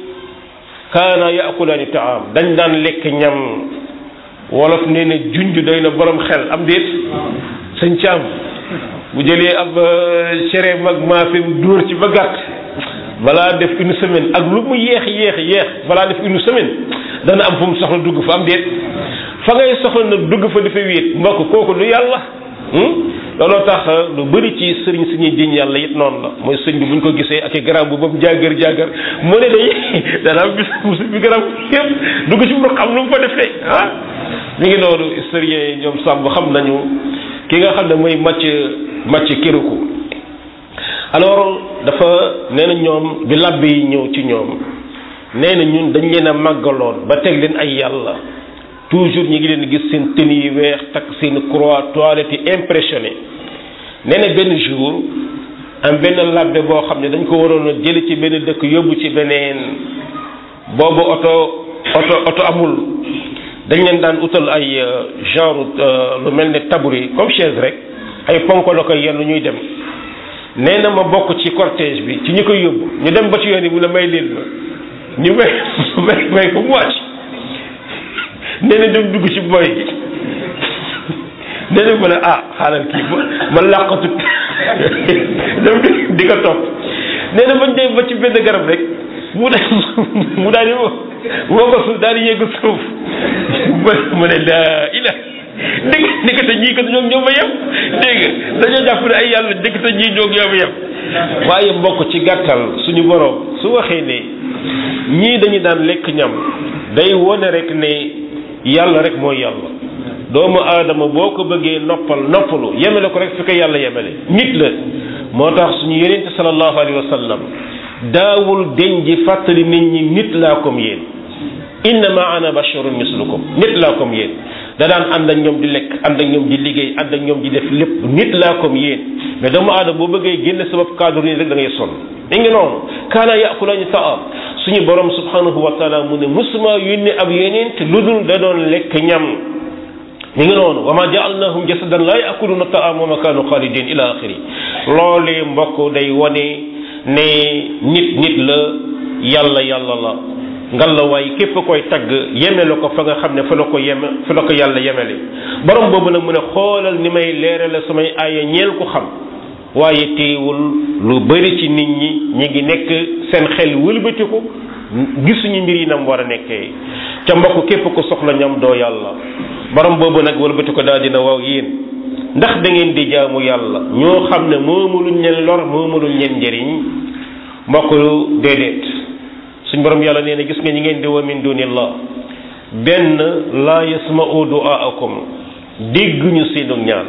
kaana yaakulaani taam dañ daan lekk ñam wolof nee na junj doy na borom xel am déet sëñ caam bu jëlee ab cere mag maafim dóor ci ba gàtt balaa def une semaine ak lu mu yéex yéex yéex balaa def une semaine dana am fu mu soxla dugg fa am déet fa ngay soxla nag dugg fa dafa wéet mbokk kooku du yàlla looloo tax lu bëri ci sëriñ si ñuy diñ yàlla it noonu la mooy sëñ bi bu ñu ko gisee ak i garab bu ba mu jàggar jàggar mu ne day dana am bis musu bi garab yëpp dugg ci mu xam lu mu fa defee ah mi ngi noonu historien yi ñoom sàmm xam nañu ki nga xam ne mooy màcc màcc kiriku alors dafa nee na ñoom bi làbb yi ñëw ci ñoom nee na ñun dañ leen a màggaloon ba teg leen ay yàlla toujours ñi ngi leen gis seen tenue yi weex takk seen croix toilette yi impressionné nee na benn jour am benn labbe boo xam ne dañ ko waroon a jële ci benn dëkk yóbbu ci beneen boobu oto oto oto amul dañ leen daan utal ay genre lu mel ne tabouret comme chaise rek ay ponko la koy yenn ñuy dem nee na ma bokk ci cortège bi ci ñi koy yóbbu ñu dem ba ci yoon yi mu ne may leen ma ñu may may may ko mu wàcc nee na dem dugg ci boy gi nee na ma ne ah xaaral kii ma ma làqatu dem di ko topp nee na bañ dem ba ci benn garab rek mu daal mu daal di woo ko suuf daal di yegg suuf mu ne laa ila dégg dégg te ñii kat ñoom ñoo ma yem dégg dañoo jàpp ne ay yàlla dégg te ñii ñoo ñoo ma yem waaye mbokk ci gàttal suñu borom su waxee ne ñii dañu daan lekk ñam day wone rek ne yàlla rek mooy yàlla doomu aadama boo ko bëggee noppal noppalu yemele ko rek fi ko yàlla yemele nit la moo tax suñu yonente sallallahu alayhi wa sallam daawul deñ ji fàttali nit ñi nit laa comme yéen innama ana basharun mislukum nit laa comme yéen da daan ànd ak ñoom di lekk ànd ak ñoom di liggéey ànd ak ñoom di def lépp nit laa comme yéen mais doomu aadama boo bëggee génne sa bopp cadre nii rek da ngay sonn mi ngi noonu kaana yaakulaani taam suñu borom subhanahu wa taala mu ne musuma yónni ab yeneen te lu dul da doon lekk ñam mi ngi noonu wa ma jaalnahum jasadan laa yaakuluna taam wa ma kaanu xaalidin ila axiri loolee mbokk day wane ne nit nit la yàlla yàlla la ngal la waay képp koy tagg yeme la ko fa nga xam ne fa la ko yeme fa la ko yàlla yemele borom boobu nag mu ne xoolal ni may leerale samay aaya ñeel ko xam waaye teewul lu bari ci nit ñi ñi ngi nekk seen xel wëlbatiku gisuñu mbir yi nam war a nekkee ca mbokk képp ko soxla ñam doo yàlla borom boobu nag wëlbati ko daal dina waaw yéen ndax da ngeen di jaamu yàlla ñoo xam ne moomuluñ leen lor moomuluñ leen njëriñ mbokk déedéet suñ borom yàlla nee na gis nga ñi ngeen di wa min dunillah benn laa yasma'u du'aakum dégguñu seenu ñaan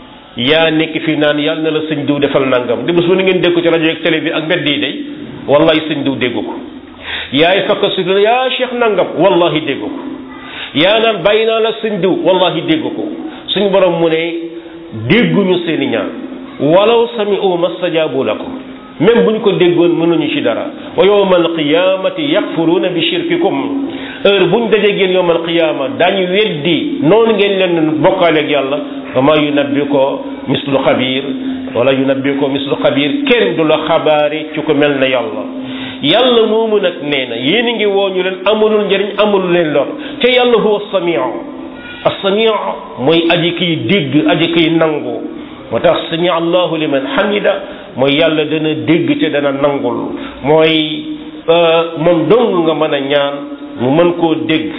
yaa nekk fii naan yàlla na la sëñ diw defal nangam di bés bu ni ngeen dégg ko ci rajo ak télé bi ak mbedd yi day wallahi sëñ diw déggu ko yaay fakk si yaa cheikh nangam wallahi déggu ko yaa naan bàyyi naa la sëñ diw wallahi déggu ko suñ borom mu ne dégguñu seeni ñaan walaw sami'u mastajaabu lakum même bu ñu ko déggoon mënuñu ci dara wa yawma alqiyamati yakfuruuna bi shirkikum heure bu ñu dajee génn yawma alqiyama daañu weddi noonu ngeen leen bokkaaleeg yàlla wa ma yunabbi ko mislu xabir wala yunabbi ko mislu xabir kenn du la xabaari ci ko mel na yàlla yàlla moomu nag nee na yéen a ngi woo ñu leen amulul njëriñ amulul leen lor te yàlla huwa samiu as-samiu mooy aji kiy dégg aji kiy nangu moo tax sami allahu liman hamida mooy yàlla dana dégg te dana nangul mooy moom dong nga mën a ñaan mu mën koo dégg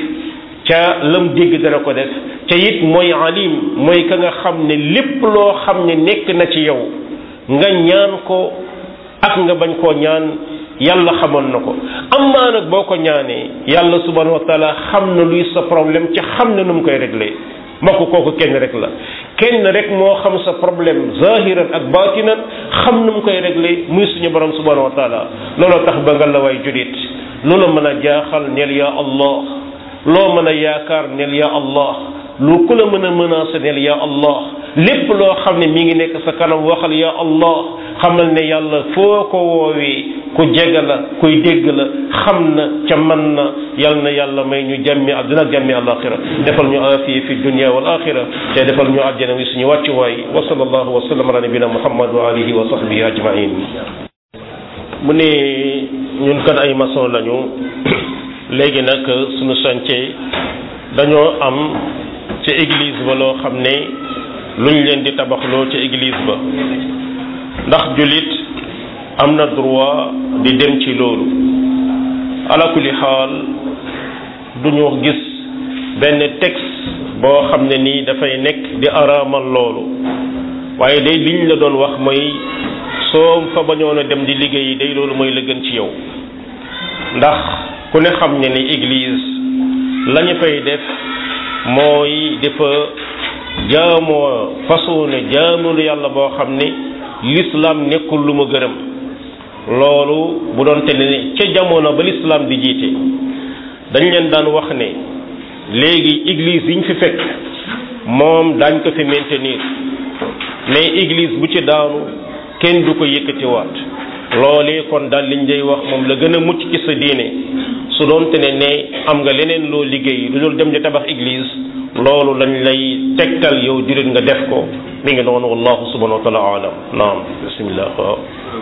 ca lam dégg dana ko def ca it mooy alim mooy ka nga xam ne lépp loo xam ne nekk na ci yow nga ñaan ko ak nga bañ koo ñaan yàlla xamoon na ko amaa nag boo ko ñaanee yàlla subhanahu wa taala xam na luy sa problème ca xam na nu mu koy réglé mbokk kooku kenn rek la kenn rek moo xam sa problème zahiran ak batinan xam nu mu koy réglé muy suñu borom subhanahu wa taala looloo tax ba nga la way julit loola mën a jaaxal neel ya allah loo mën a yaakaar neel ya allah lu ku la mën a menacé neel ya allah lépp loo xam ne mi ngi nekk sa kanam waxal ya allah xamal ne yàlla foo ko woowee ku jege la kuy dégg la xam na ca man na yal na yàlla may ñu jàmmi àdduna ak jàmmi alaxira defal ñu afiya fi dunia wal axira te defal ñu àjjana wi suñu wàccuwaay wa sallallahu wa sallam ala nabina muhammad wa alihi wa sahbihi ajmain mu ne ñun kan ay maçon lañu léegi nag suñu chantier dañoo am ca église ba loo xam ne luñ leen di tabaxloo ca église ba ndax jullit am na droit di dem ci loolu ala kulli xaal duñu gis benn texte boo xam ne nii dafay nekk di araamal loolu waaye day liñ la doon wax mooy soo fa bañoon a dem di liggéey day loolu mooy la gën ci yow ndax ku ne xam ne ni église lañu fay def mooy dafa jaamoo façon ne jaamul yàlla boo xam ne l'islam nekkul lu ma gërëm loolu bu doon te ne ca jamono ba l'islam di jiite dañ leen daan wax ne léegi église yi ñu fi fekk moom daañ ko fi maintenir mais église bu ci daanu kenn du ko yëkkatiwaat loolee kon daal liñ day wax moom la gën a mucc ci sa diine su doon te ne ne am nga leneen loo liggéey lu dul dem di tabax église loolu lañ lay tegtal yow jurit nga def ko mi ngi noonu wallahu subhanahu wa taala alam naam bismillah waaw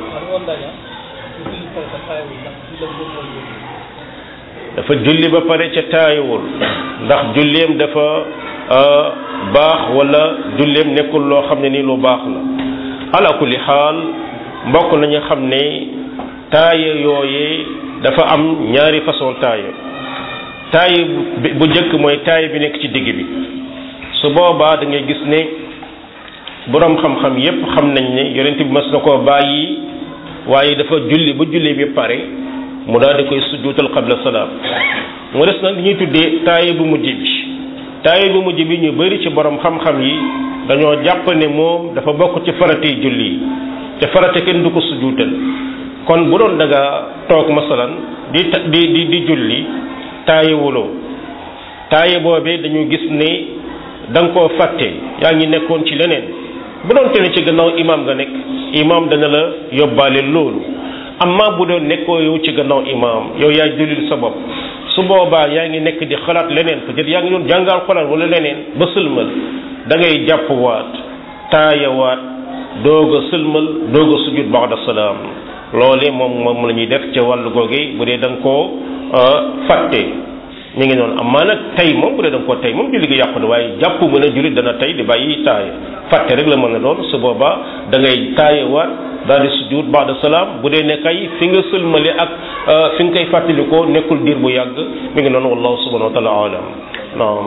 dafa julli ba pare ca taayuwul ndax julleem dafa baax wala julleem nekkul loo xam ne ni lu baax la ala kulli xaal mbokk nañu xam ne taaya yooyee dafa am ñaari façon taaya taaya bu njëkk mooy taaya bi nekk ci digg bi su boobaa da ngay gis ne boroom xam-xam yépp xam nañ ne yonent bi mas na koo bàyyi waaye dafa julli ba julli bi pare mu daal di koy sujjuutal qabla salaam mu des nag li ñuy tuddee taaya bu mujj bi taaya bu mujj bi ñu bari ci boroom xam-xam yi dañoo jàpp ne moom dafa bokk ci faratey julli yi te farate kenn du ko sujjuutal kon bu doon da nga toog masalan di di di di julli taaye wuloo taaye boobee dañu gis ne da nga koo fàtte yaa ngi nekkoon ci leneen bu doon te ne ci gannaaw imaam nga nekk imaam dana la yóbbaale loolu amma bu doon nekkoo yow ci gannaaw imaam yow yaay julil sa bopp su boobaa yaa ngi nekk di xalaat leneen peut-être yaa ngi doon jàngal xalaat wala leneen ba sëlmal da ngay jàpp waat taayawaat doog a sëlmal doog a sujud ba'da salaam loole moom moom la ñuy def ca wàllu googe bu dee da nga koo fàtte mi ngi noonu amaa nag tey moom bu dee da nga koo tey moom julli gi yàqu na waaye jàpp mën a jullit dana tey di bàyyi taaya fàtte rek la mën a doon su boobaa da ngay taayawaat daal di sujud ba'da salaam bu dee ne kay fi nga sëlmale ak fi nga koy fàttalikoo nekkul diir bu yàgg mi ngi noonu wallahu subhanahu wa taala alam naam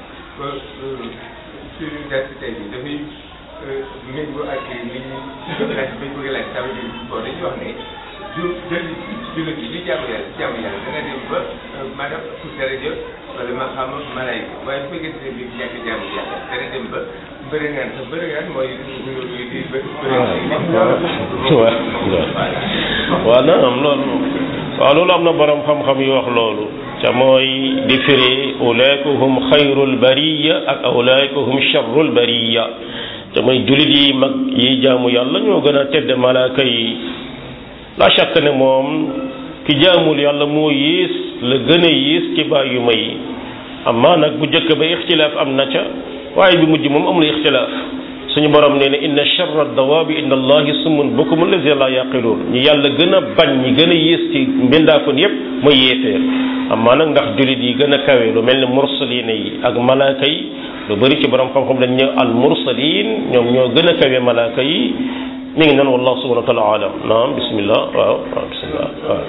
suñu gàtt tey bi dafay méngoo ak li ñu laaj bañ bëgg laaj ça veut dire bon dañuy wax ne ju jël jullit bi li jaamu yàlla jaamu yàlla dana dem ba maanaam pour daraja wala ma xam malaayika waaye bu fekkee ne bi ñàkk jaamu yàlla dana dem ba bëri ngaan te bëri ngaan mooy di waaw naam loolu waaw loolu am na borom xam-xam yu wax loolu te mooy di firi ulaika hum xayrul bariya ak ulaika hum sharrul bariya te mooy jullit yi mag yi jaamu yàlla ñoo gën a tedd malaaka yi la shakk ne moom ki jaamul yàlla moo yées la gën a yées ci bàyyu ma yi amaa nag bu njëkk ba ixtilaaf am na ca waaye bi mujj moom amul ixtilaaf suñu borom nee na inna charra dawaabi inda allahi summun bukumun lazina la yaqiluun ñi yàlla gën a bañ ñi gën a yées ci mbindaafon yépp mooy yéeféer amaa nag ndax jullit yi gën a kawe lu mel ne mursalina yi ak malaaka yi lu bëri ci borom xam-xam dañ ñëw al mursalin ñoom ñoo gën a kawe malaaka yi mi ngi nan wallahu subhanahu wa taala alam naam bismillah waaw waaw bismillah waaw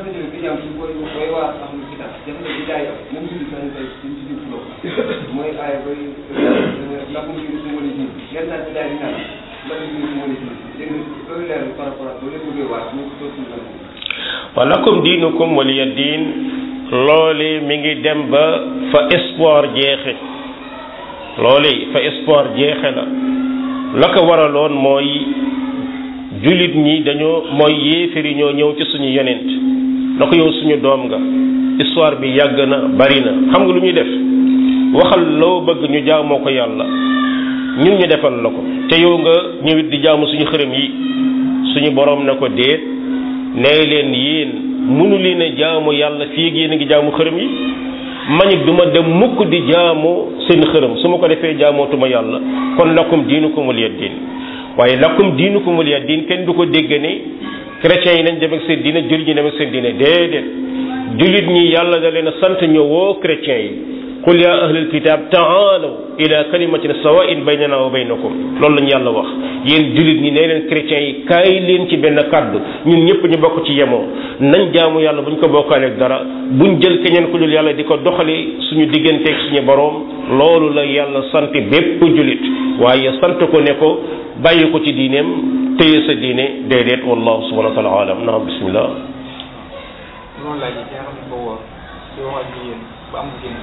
mooy aaya bay lakum diinukum waliya diin ngeen naan ci daal di naan man diinukum waliya diin léegi loolu leer par rapport ak loolu bëggee waat ñu dootul la wa lakum diinukum waliya diin loole mi ngi dem ba fa espoir jeexe loole fa espoir jeexe la la ko waraloon mooy jullit ñi dañoo mooy yéeféri ñoo ñëw ci suñu yonent na ko yow suñu doom nga histoire bi yàgg na bari na xam nga lu ñuy def waxal loo bëgg ñu jaamoo ko yàlla ñun ñu defal la ko te yow nga ñëwit di jaamu suñu xërëm yi suñu borom na ko déet nee leen yéen mënu leen a jaamu yàlla fii ak yéen a ngi jaamu xërëm yi mañit du ma dem mukk di jaamu seen xërëm su ma ko defee jaamootuma yàlla kon lakum diinukum waliya diin waaye lakum diinukum waliya diin kenn du ko dégg ne chrétiens yi nañ dem ak seen diine jullit ñi dem ak seen diine déedéet jullit ñi yàlla da leen a sant ñëwoo chrétiens yi qul ya ahlal kitab taalaw ila kalimatin sawain baynana wa baynakum loolu lañu yàlla wax yéen jullit ñi nee leen chrétiens yi kaay leen ci benn kàddu ñun ñëpp ñu bokk ci yemoo nañ jaamu yàlla buñ ko bokkaaleeg dara buñ jël keneen ku dul yàlla di ko doxali suñu digganteeg suñu boroom loolu la yàlla sant bépp jullit waaye sant ko ne ko bàyyi ko ci diineem téye sa diine déedéet wallahu subhanahu wa taala alam naam bismillah noonu laaj yi nga xam ne ko woor di wax ak jigéen ba am jigéen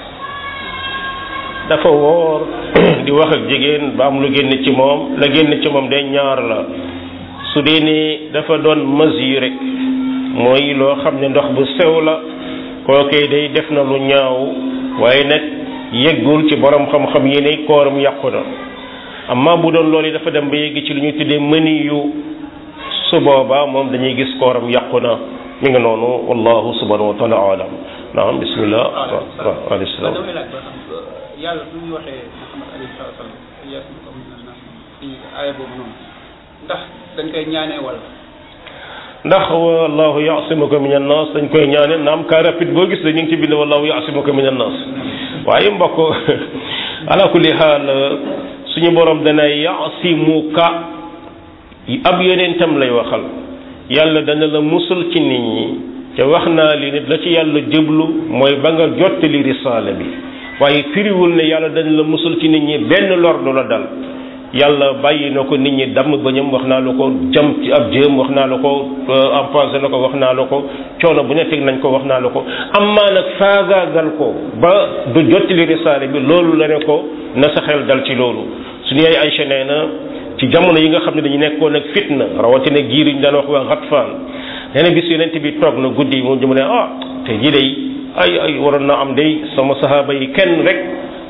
dafa woor di wax ak jigéen ba am lu génn ci moom la génn ci moom day ñaar la su dee ni dafa doon mesure rek mooy loo xam ne ndox bu sew la kookee day def na lu ñaaw waaye nag yeggul ci borom xam-xam yi ne kooram yàqu na amma bu doon loolu dafa dem ba yegg ci lu ñu tuddee mëni yu su boobaa moom dañuy gis kooram yàqu na mi ngi noonu wallahu subhanahu wa taala alam naam bismillah waaw alayhi salaam damay laaj ba xam yàlla bu ñu waxee Muhammad alayhi salaatu salaam yasmuka mina naas ci aaya boobu noonu ndax dañ koy ñaanee wala ndax wallahu yaasimuka min annas dañ koy ñaane naam car rapide boo gis la ñu ngi ci bind wallahu yaasimuka min annas waaye mbokk ala kulli xaal suñu borom dana yaasimuka ab yonentam lay waxal yàlla dana la musul ci nit ñi te wax naa li nit la ci yàlla jëblu mooy ba nga jottali risaala bi waaye firiwul ne yàlla dana la musul ci nit ñi benn lor du la dal yàlla bàyyi na ko nit ñi damm bañam wax naa la ko jam ci ab jéem wax naa la ko empoisonné na ko wax naa la ko coono bu ne teg nañ ko wax naa la ko amaa nag faagaagal ko ba du jottali risaale bi loolu la ne ko na sa xel dal ci loolu suñu yaay Aysa nee na ci jamono yi nga xam ne dañu nekkoon ak fitna rawatina giir yi ñu daan wax waa Ghatfaan nee na bis yonent bi toog na guddi moom mu ne ah te ji day ay ay waroon na am day sama sahaaba yi kenn rek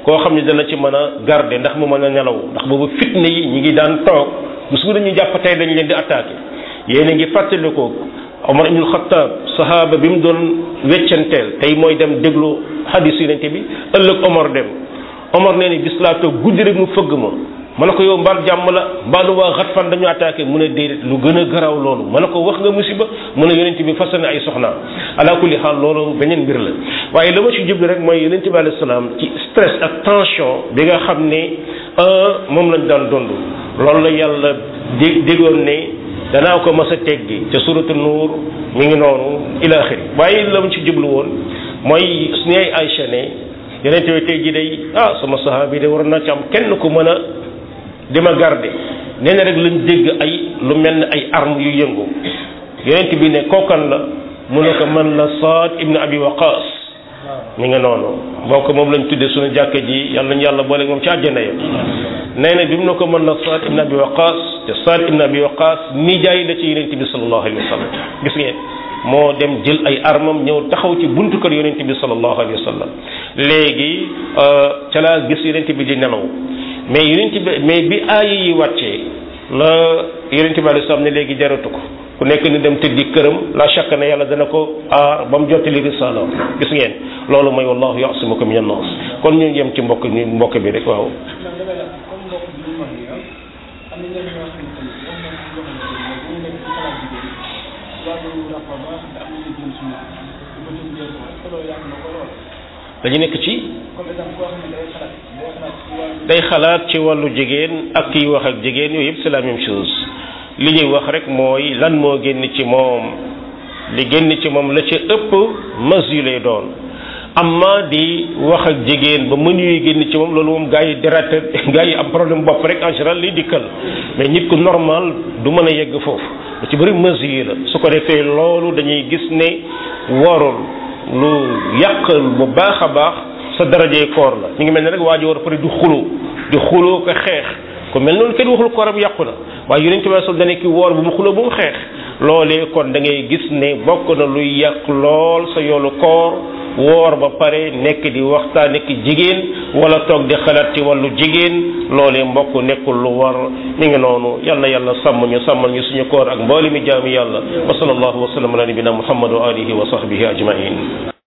koo xam ne dana ci mën a garder ndax mu mën a nelaw ndax boobu fitne yi ñi ngi daan toog bu su dañu jàpp tey dañ leen di attaqué yéen a ngi fàttali ko Omar ibnul Xattaab sahaaba bi mu doon weccanteel tey mooy dem déglu hadis yonente bi ëllëg Omar dem Omar nee ni bis laa toog guddi rek mu fëgg ma ma ne ko yow mbaal jàmm la mbaalu waa Xatfan dañu attaqué mu ne déedéet lu gën a garaaw loolu ma ne ko wax nga musiba mu ne yonente bi fas na ay soxnaam ala kulli xaal loolu beneen mbir la waaye la ma ci jublu rek mooy yonente bi alayhi salaam ci stress ak tension bi nga xam ne moom lañ daan dund loolu la yàlla dé déggoon ne danaa ko mas a teggi ca suratu nuur mi ngi noonu ila axiri waaye la mu ci jublu woon mooy suñu ay Aïcha ne yonente bi tey ji day ah sama sahaaba yi de war naa ci am kenn ku mën a di ma garde nee na rek lañ dégg ay lu mel ne ay armes yu yëngu yonent bi ne kookan la mu ne ko man la Saad ibn Abi Waqaas mi nga noonu bokk moom lañ tuddee suñu jàkka ji yàlla nañu yàlla boole moom ci àjjana ya nee na bi mu ne ko man la Saad ibn Abi Waqaas te Saad ibn Abi Waqaas nijaay la ci yonent bi sallallahu alayhi wa sallam gis ngeen moo dem jël ay armam ñëw taxaw ci buntu kër yonent bi sallallahu alayhi wa sallam léegi ca laa gis yonent bi di nelaw mais yonent bi mais bi aaya yi wàccee la yonent bi alayhi salaam ne léegi jaratu ko ku nekk ni dem tëddi këram la shakk ne yàlla dana ko aar ba mu jottali risala gis ngeen loolu mooy wallahu yasimuka min annas kon ñu yem ci mbokk ñu mbokk bi rek waaw dañu nekk ci day xalaat ci wàllu jigéen ak kiy wax ak jigéen yooyu yëpp c'est la même chose li ñuy wax rek mooy lan moo génn ci moom li génn ci moom la ca ëpp mas yu lay doon amma di wax ak jigéen ba mën yuy génn ci moom loolu moom gaa yi dératé gaa yi am problème bopp rek en général liy dikkal mais nit ku normal du mën a yegg foofu lu ci bëri mas yi la su ko defee loolu dañuy gis ne warul lu yàq bu baax a baax sa darajee koor la ñu ngi mel ne rek waa ji war a pare di xuloo di xuloo ko xeex ku mel noonu kenn waxul kooram yàqu na waaye yonent bi sol dane ki woor bu mu xuloo bu mu xeex loolee kon da ngay gis ne bokk na luy yàq lool sa yoolu koor woor ba pare nekk di waxtaan nekk jigéen wala toog di xalaat ci wàllu jigéen loolee mbokk nekkul lu war mi ngi noonu yal na yàlla sàmm ñu sàmmal ñu suñu koor ak mbooli mi jaami yàlla wa sallallahu wa sallam ala nabina muhammad wa alihi wa sahbihi ajmain